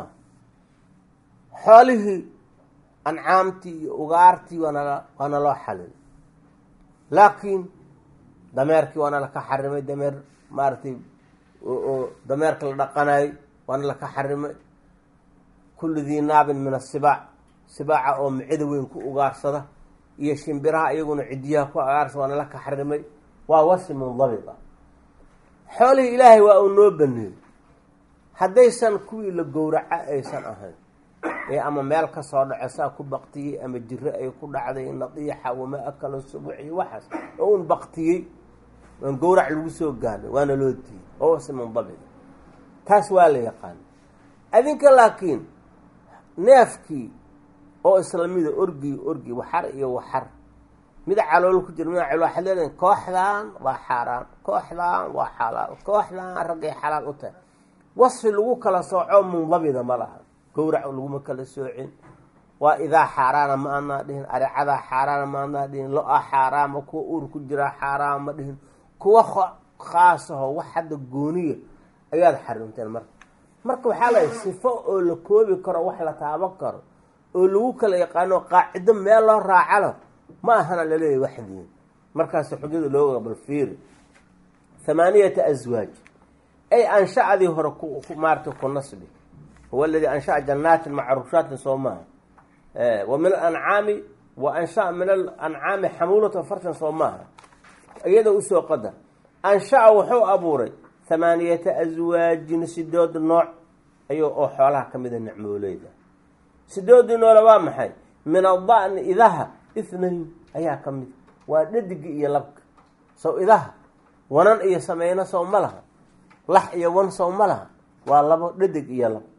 xoolihii ancaamtii iyo ugaartii waanala waana loo xalil laakiin dameerkii waana laka xarimay dameer maaragtay oo dameerka la dhaqanayo waana laka xarimay kullu dii naabin min asibaac sibaaca oo micida weyn ku ugaarsada iyo shimbiraha iyaguna cidiyaha ku agaarsada waana laka xarimay waa wasi mundabita xoolihii ilaahay waa uu noo baneeyey haddaysan kuwii la gowraca aysan ahayn ee ama meel ka soo dhaco saa ku baktiyey ama jiro ay ku dhacday nadiixa wama akalo subuc iyo waxaas oo un baktiyey aan gowrac lagu soo gaadhay waana loo diiyey oo wasi mundabita taas waa la yaqaana adinka laakiin neefkii oo islamida orgi orgi waxar iyo waxar mid calool ku jira mid calool waxaad leedahay kooxdan waa xaaraan kooxdan waa xalaal kooxdan raggay xalaal u tahay wasfi lagu kala sooco mundabida ma laha gowrac laguma kala soocin waa idaa xaaraana ma anaa dhihin arecadaa xaaraana ma anaa dhihin lo-a xaaraama kuwa uur ku jiraa xaaraama ma dhihin kuwa khaasaho wax hadda gooniya ayaad xarimteen marka marka waxaa lahay sifo oo la koobi karo wax la taaban karo oo lagu kala yaqaano qaacido meel loo raacalo ma ahana laleeyahy waxdiin markaas xujada looga balfiiri hamaaniyata aswaaj ay anshacadii hore ku maarata ku nasbi huwa aladii anshaca janaatin macruushaatin soo maaha wa min alancaami wa anshaa min alancaami xamuulata fartan soo maaha iyada usoo qadar anshaca wuxuu abuuray hamaaniyata aswaajin sidood nooc ayuu oo xoolaha ka mida nicmooleyda sidoodii noole waa maxay min ada'ni idaha ithnayn ayaa ka mid waa dhadigi iyo labka sow idaha wanan iyo sameyno sow ma laha lax iyo wan sow ma laha waa labo dhadig iyo lab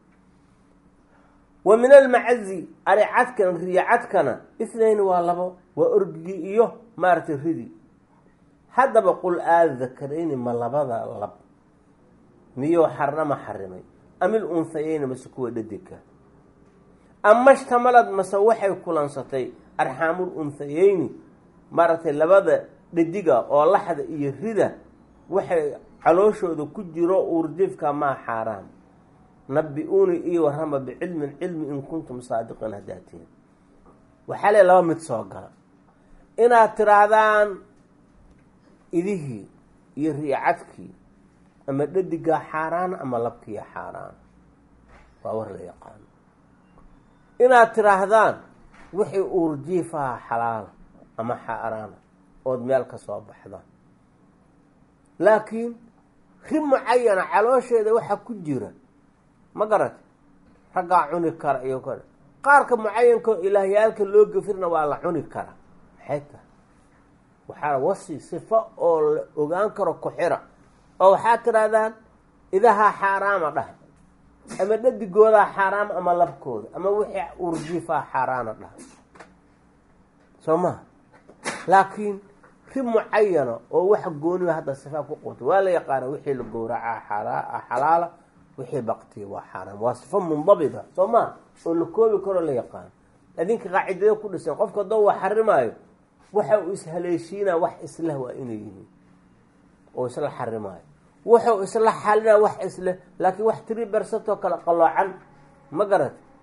wa min almacazi aricadkan riyacadkana ithnayn waa labo waa orgigii iyo maaragtay ridi haddaba qul aadakarayni ma labada lab miyuu xarnama xarimay amil unhayeyni mase kuwa dhadigka ama shtamalad mase waxay kulansatay arxaamul unhayeyni maaragtay labada dhadiga oo laxda iyo rida waxay calooshooda ku jiro uurjifka maa xaaraam nabi-uuni iyo warrama bicilmin cilmi in kuntum saadiqiin haddaad tihin waxaa le laba mid soo gala inaad tiraahdaan idihii iyo riicadkii ama dhadigaa xaaraan ama labkiiya xaaraan waa war la yaqaano inaad tiraahdaan wixii uurjiifaha xalaala ama xaaraana ood meel ka soo baxdaan laakiin ri mucayana caloosheeda waxaa ku jira ma garata raggaa cuni kara iyo kale qaarka mucayanka oo ilaahyaalka loo gafirna waa la cuni karaa maxay tahay waxaa wasi sifo oo la ogaan karo ku-xira oo waxaad tidhahdaan idahaa xaaraama dhah ama dhadigoodaa xaaraama ama labkooda ama wixii urjiifaa xaaraana dhah soo maha laakiin ri mucayana oo waxa gooniga hadda sifaa ku qabta waa la yaqaana wixii la gowracaa xalaa xalaala wixii baktiya waa xaaraam waa sifo mundabita soo maa oo la koobi karoo la yaqaano adinka qaacidada ku dhisan qofka doo wa xarimaayo waxa uu ishaleeshiinaa wax isleh waa inay yihiin oo isla xarimaayo wuxuu isla xalinaa wax isleh laakiin wax tiri bersatoo kale qaloocan ma garat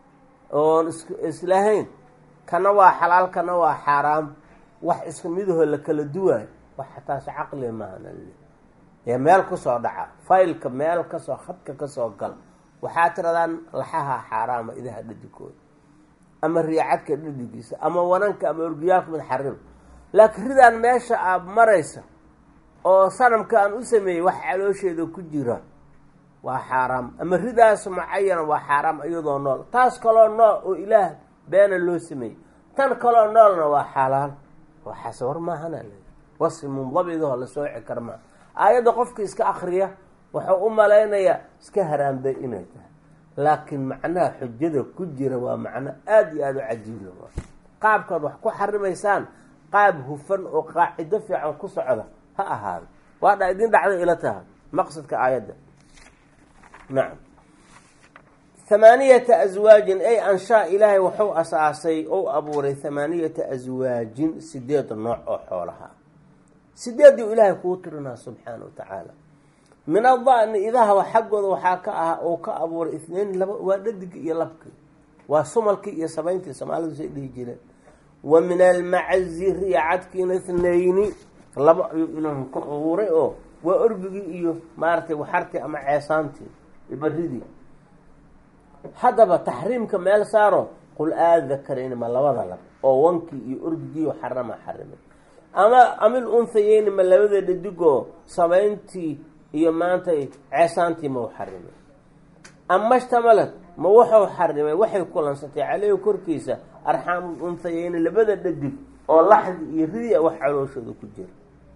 oon is islahayn kana waa xalaal kana waa xaaraam wax iska midahoo la kala duwaayo wax xataas caqli maana ee meel kasoo dhaca faylka meel kasoo khadka kasoo gal waxaa tiradaan laxaha xaaraama idaha dhadigooda ama riicadka dhadigiisa ama wananka ama orgiyaalka mid xarim laakiin ridaan meesha aad maraysa oo sanamka aan u sameeyey wax caloosheeda ku jira waa xaaraam ama ridaas mucayana waa xaaraam iyadoo nool taas kaloo nool oo ilaah beena loo sameeyey tan kaloo noolna waa xalaal waxaase war maahana wasi mundabidahoo la sooci kara maa aayadda qofka iska akriya wuxuu u malaynayaa iska haraambay inay tahay laakiin macnaha xujada ku jira waa macno aada iyo aada u cajiibla qaabkaad wax ku xarimaysaan qaab hufan oo qaacido fiican ku socda ha ahaado waa dha idin dhacday ila taha maqsadka aayadda nacam hamaaniyata aswaajin ay anshaa ilaahay wuxuu asaasay ou abuuray hamaaniyata aswaajin sideed nooc oo xoolaha sideedii ilaahay kuu tirinaa subxaana wa tacaala min adani idaha xaggooda waxaa ka ah oo ka abuuray itnayn laba waa dhadigii iyo labkii waa sumalkii iyo sabayntii soomaalidu say dhihi jireen wa min almacazi riicadkiina itnayni laba ayuu ilaahu ka abuuray oo waa orbigii iyo maaragtay waxartii ama ceesaantii baridii haddaba taxriimka meel saaro qul aadakarayni ma labada lab oo wankii iyo orgigii xarama xarimay ama amil unhayeyni ma labada dhadigoo sabayntii iyo maanta ceesaantii mau xarimay ama shtamalad ma wuxuu xarimay waxay kulansatay caleyhi korkiisa arxaamul unhayeyni labada dhadig oo laxdi iyo ridia wax calooshooda ku jira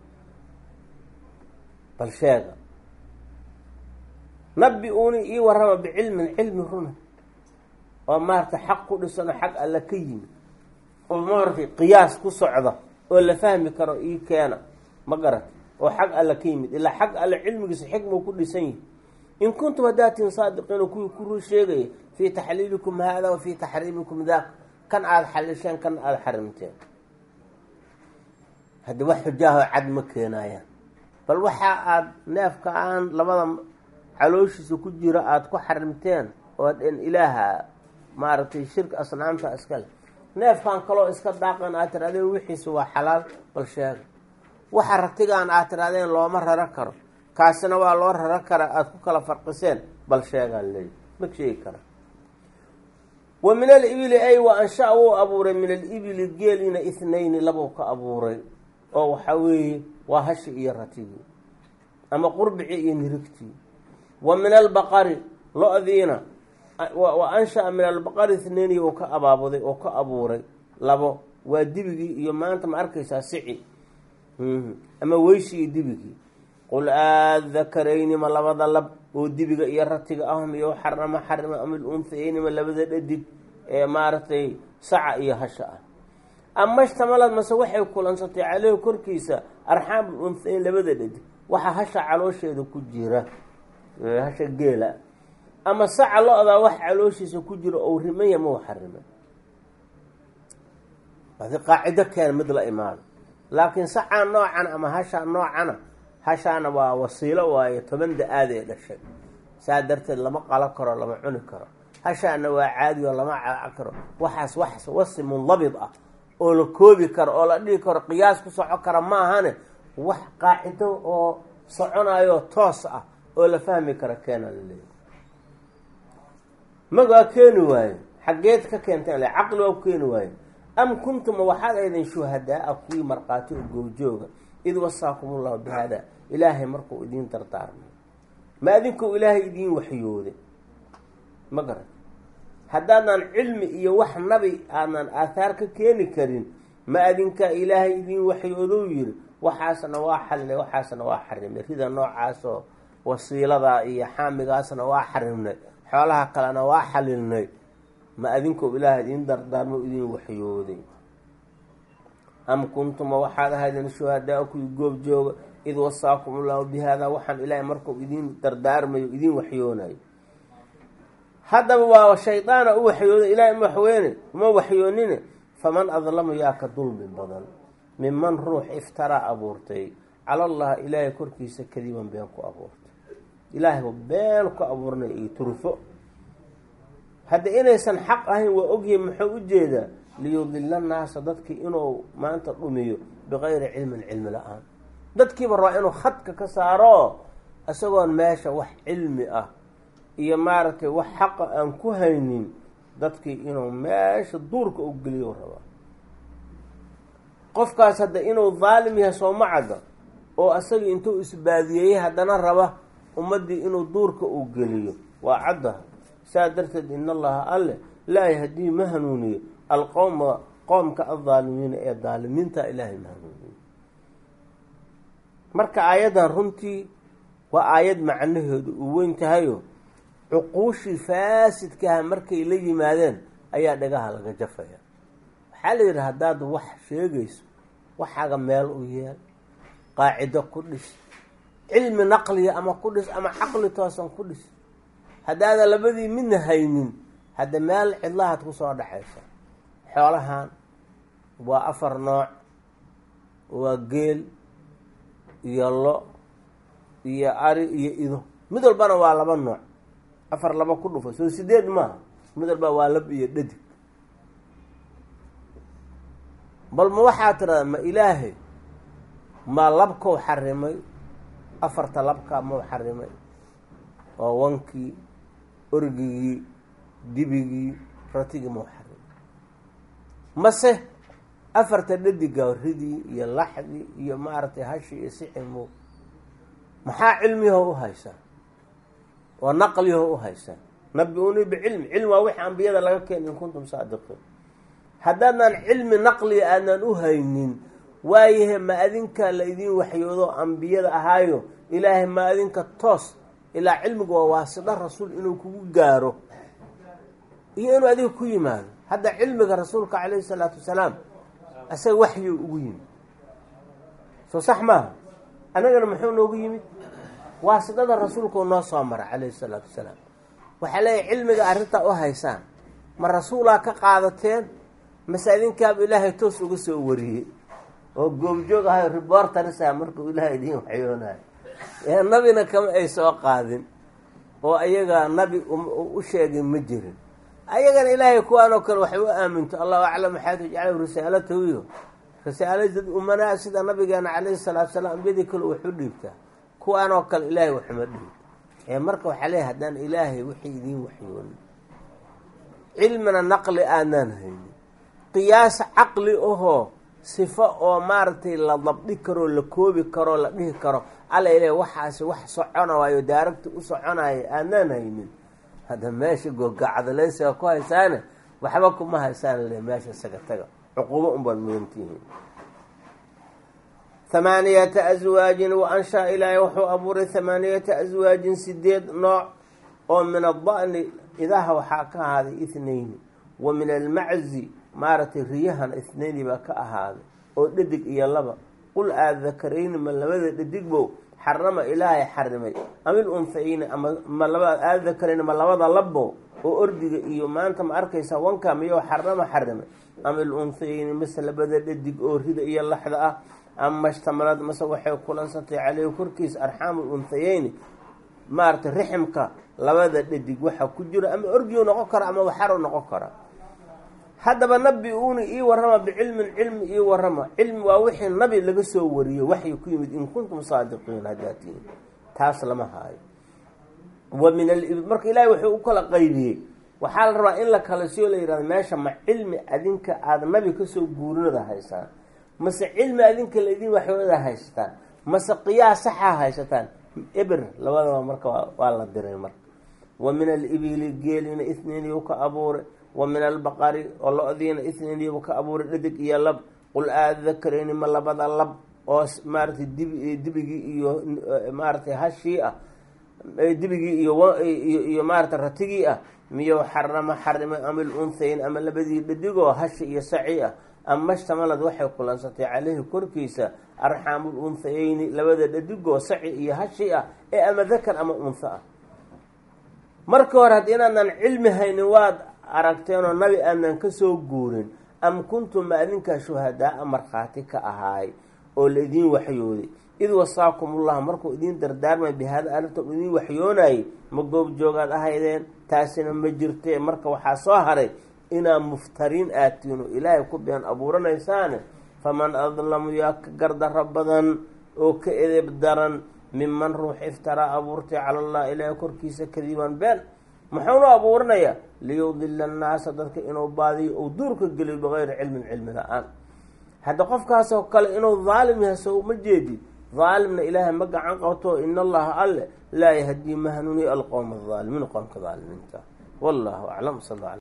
bal sheega nabi uuni ii warrama bicilmin cilmi runa oo maarata xaq ku dhisano xag alla ka yimi oo maaragtay qiyaas ku socda oo la fahmi karo ii keena ma garat oo xag alla ka yimid ilaa xag alle cilmigiisa xikmau ku dhisan yihi in kuntum hadaatiin saadiqiina kuwii kuru sheegaya fii taxliilikum haada wa fii taxriimikum daak kan aada xalisheen kan aada xarimteen haddi wax xujaaho cad ma keenayaan bal waxa aada neefka aan labada calooshiisa ku jiro aada ku xarimteen oo dhen ilaaha maaragtay shirka asnaamta iskale neefkan kaloo iska daaqan aad tirahdeen wixiisa waa xalaal bal sheega waxa ratigaan aad tirahdeen looma raro karo kaasina waa loo raro kara aada ku kala farqiseen bal sheegaan leeyi ma sheegi kara wa min alibili ay wa ansha wuu abuuray min alibili geelina ithnayni labou ka abuuray oo waxaa weeye waa hashi iyo ratigii ama qurbicii iyo nirigtii wa min albaqari lo-diina wa anshaa min albaqari ithnayni uu ka abaabuday oo ka abuuray labo waa dibigii iyo maanta ma arkaysaa sici ama weyshi iyo dibigii qul aadakarayni ma labada lab oo dibiga iyo ratiga ahum iyo xarama xarima amil unhayeyni ma labada dhadig ee maaragtay saca iyo hasha ah ama shtamalad mase waxay kulansatay caleyhi korkiisa arxaamul unhayeyn labada dhadig waxa hasha caloosheeda ku jira hasha geela ama saca lo-daa wax calooshiisa ku jira ou rimaya mau xarimay adi qaacido keena mid la imaado laakiin sacaa noocan ama hashaa noocana hashaana waa wasiilo waayo toban da-aad ee dhashay saa darteed lama qalo karo lama cuni karo hashaana waa caadi oo lama caac karo waxaas wax wasi mundabid ah oo la koobi karo oo la dhihi karo qiyaas ku soco kara maahane wax qaacido oo soconayo toos ah oo la fahmi kara keena laleeyahy magaa keeni waayo xaggeed ka keenteen le caqli waa ku keeni waayo am kuntuma waxaad aydin shuhadaa-a kuwii markhaati oo goojooga id wasaakum ullahu bi haadaa ilaahay markuu idiin dardaarmay ma adinkou ilaahay idiin waxyooday ma garan haddaadan cilmi iyo wax nabi aadan aathaar ka keeni karin ma adinkaa ilaahay idiin waxyoodou yiri waxaasna waa xalinay waxaasna waa xarimnay rida noocaasoo wasiiladaa iyo xaamigaasna waa xarimnay xoolaha kalena waa xalilnay ma adinkou ilaahay idiin dardaarmo idiin waxyooday am kuntuma waxaad ahaydeen shuhadaa kuwii goob jooga id wasaakum ullahu bi haadaa waxaan ilaahay markuu idiin dardaarmayo idiin waxyoonayo haddaba waa shaydaana u waxyooday ilahay ma waxweyne uma waxyoonine faman adlamu yaa ka dulmi badan minman ruux iftaraa abuurtay cala allah ilaahay korkiisa kadiban been ku abuurtay ilaahayba been ku abuurnay iyo turfo hadda inaysan xaq ahayn waa ogyahay muxuu u jeedaa liyudila naasa dadkii inuu maanta dhumiyo bikayri cilmin cilmi la-aan dadkiiba rabaa inuu khadka ka saaro isagoon meesha wax cilmi ah iyo maaragtay wax xaqa aan ku haynin dadkii inuu meesha duurka u geliyo rabaa qofkaas hadda inuu daalim yahay sooma cadda oo asagii intuu isbaadiyeeyey haddana raba ummaddii inuu duurka uu geliyo waa caddaha saa darteed in allaha alle laa yahdii ma hanuuniyo alqowma qoomka aldaalimiina ee daalimiinta ilaahay ma hanuuniyo marka aayaddan runtii waa aayad macnaheedu uu weyn tahayo cuquushii faasidkaha markay la yimaadeen ayaa dhagaha laga jafaya waxaa la yidhi haddaad wax sheegayso waxaaga meel u yeel qaacido ku dhis cilmi naqliya ama ku dhis ama caqli toosan ku dhis haddaadan labadii midna haynin hadda meel cidlahaad kusoo dhexaysa xoolahan waa afar nooc waa geel iyo lo iyo ari iyo ido mid walbana waa laba nooc afar laba ku dhufo soo sideed maaha mid walba waa lab iyo dhadig bal ma waxaa tiradaa ma ilaahay ma labkou xarimay afarta labkaa mau xarimay waa wankii orgigii dibigii ratigii mau xarimay mase afarta dhadiga ridii iyo laxdii iyo maaragtay hashi iyo sicimo maxaa cilmiyaho u haysaa oo naqliyaho u haysaa nabi-unii bicilmi cilmi waa wixii ambiyada laga keena in kuntum saadiqiin haddaadnaan cilmi naqliga aadnaan u haynin waayahe ma adinka la idin waxyoodo ambiyada ahaayo ilaahay ma adinka toos ilaa cilmigu waa waasida rasuul inuu kugu gaaro iyo inuu adiga ku yimaado hadda cilmiga rasuulka calayhi salaatu wasalaam isaga waxyu ugu yimid soo sax maaha annagana muxuu noogu yimid waasidada rasuulkuu noo soo mara calayhi salaatu wasalaam waxaa leeyahy cilmiga arrintaa u haysaan ma rasuulaa ka qaadateen mase adinkaaba ilaahay toos uga soo wariyey oo goobjoog ahayo riboortarisa markuu ilaahay idiin waxyoonayo ee nabina kama ay soo qaadin oo ayaga nabi u sheegay ma jirin ayagana ilaahay kuwaanoo kale waxay u aaminto allahu aclam maxaa tajcalahu risaalatahu iyo risaaladad umanaa sida nabigeena calayhi salaatu salaam ambiyadii kale waxu dhiibtaa kuwaanoo kale ilaahay waxuma dhiib ee marka waxaa leeyahy haddaan ilaahay wixii idiin waxyoonin cilmina naqli aanaan haynin qiyaas caqli ahoo sifo oo maaragtay la dabdhi karoo la koobi karoo la dhihi karo alla ilaahay waxaasi wax socona waayo daaragta u soconaayo aanaan haynin hadda meesha googacadaleysiga ku haysaane waxba kuma haysaan le meesha isaga taga cuquubo unbaad mudantihiin hamaaniyata aswaajin wa anshaa ilaahay wuxuu abuuray hamaaniyata aswaajin sideed nooc oo min ada'ni idaha waxaa ka ahaaday ithnayni wa min almaczi maaragtay riyahan ithnayni baa ka ahaaday oo dhadig iyo laba qul aadakarayni ma labada dhadigbow xarama ilaahay xarimay amil unhayni ama ma laba aadakarayni ma labada labbo oo ordiga iyo maanta ma arkaysaa wanka miyou xarama xarimay amil unhayni mase labada dhadig oo rida iyo laxda ah ama shtamalad mase waxay kulansantay caleyhi korkiisa arxaamu unhayeyni maaragtay riximka labada dhadig waxa ku jiro ama orgiyu noqon kara ama waxaro noqon kara haddaba nabi uuni ii warrama bicilmin cilmi ii warrama cilmi waa wixii nabi laga soo wariyo waxay ku yimid in kuntum saadiqiin haddaa tihin taas lama haayo wa min al marka ilaahay wuxuu u kala qaybiyey waxaa la rabaa in la kala siyo la yihahdo meesha ma cilmi adinka aada nabi kasoo guurinada haysaan mase cilmi adinka laydin waxyoonada haysataan mase qiyaas saxaa haysataan eber labadaba marka waa la diray marka wa min alibili geelina itniiniyu ka abuuray wa min albaqari oo lo-diina itniiniyu ka abuuray dhadig iyo lab qul aadakarayni ma labada lab oo maaratay dib dibigii iyo maaratay hashii ah dibigii iyo iyo maaratay ratigii ah miyo xarama xarimay amil unhayn ama labadii dhadigoo hashi iyo saci ah ama shtamalad waxay kulansatay caleyhi korkiisa arxaamul unhayeyni labada dhadigoo saci iyo hashi ah ee ama dakar ama unha ah marka hore haddii inaadnan cilmi haynin waad aragteenoo nabi aanan kasoo guurin am kuntum ma adinkaa shuhadaa-a markhaati ka ahaay oo laidiin waxyooday id wasaakumullah markuu idiin dardaarmay bihaada arrinta u idiin waxyoonayay ma goob joogaad ahaydeen taasina ma jirte marka waxaa soo haray inaa muftariin aatiino ilaahay ku been abuuranaysaane faman adlamu yaa ka gardaro badan oo ka edeb daran minman ruux iftaraa abuurtay cala allah ilaahay korkiisa kadiban been muxuunu abuuranayaa liyudila annaasa dadka inuu baadiyo ou duurka geliyo bikayri cilmin cilmi la-aan hadda qofkaasoo kale inuu daalim yahay so uma jeedid daalimna ilaahay ma gacan qabto ina allaha alle laa yahdii ma hanuuniy alqowma aldaalimiin qoomka daalimiinta wallahu aclam sal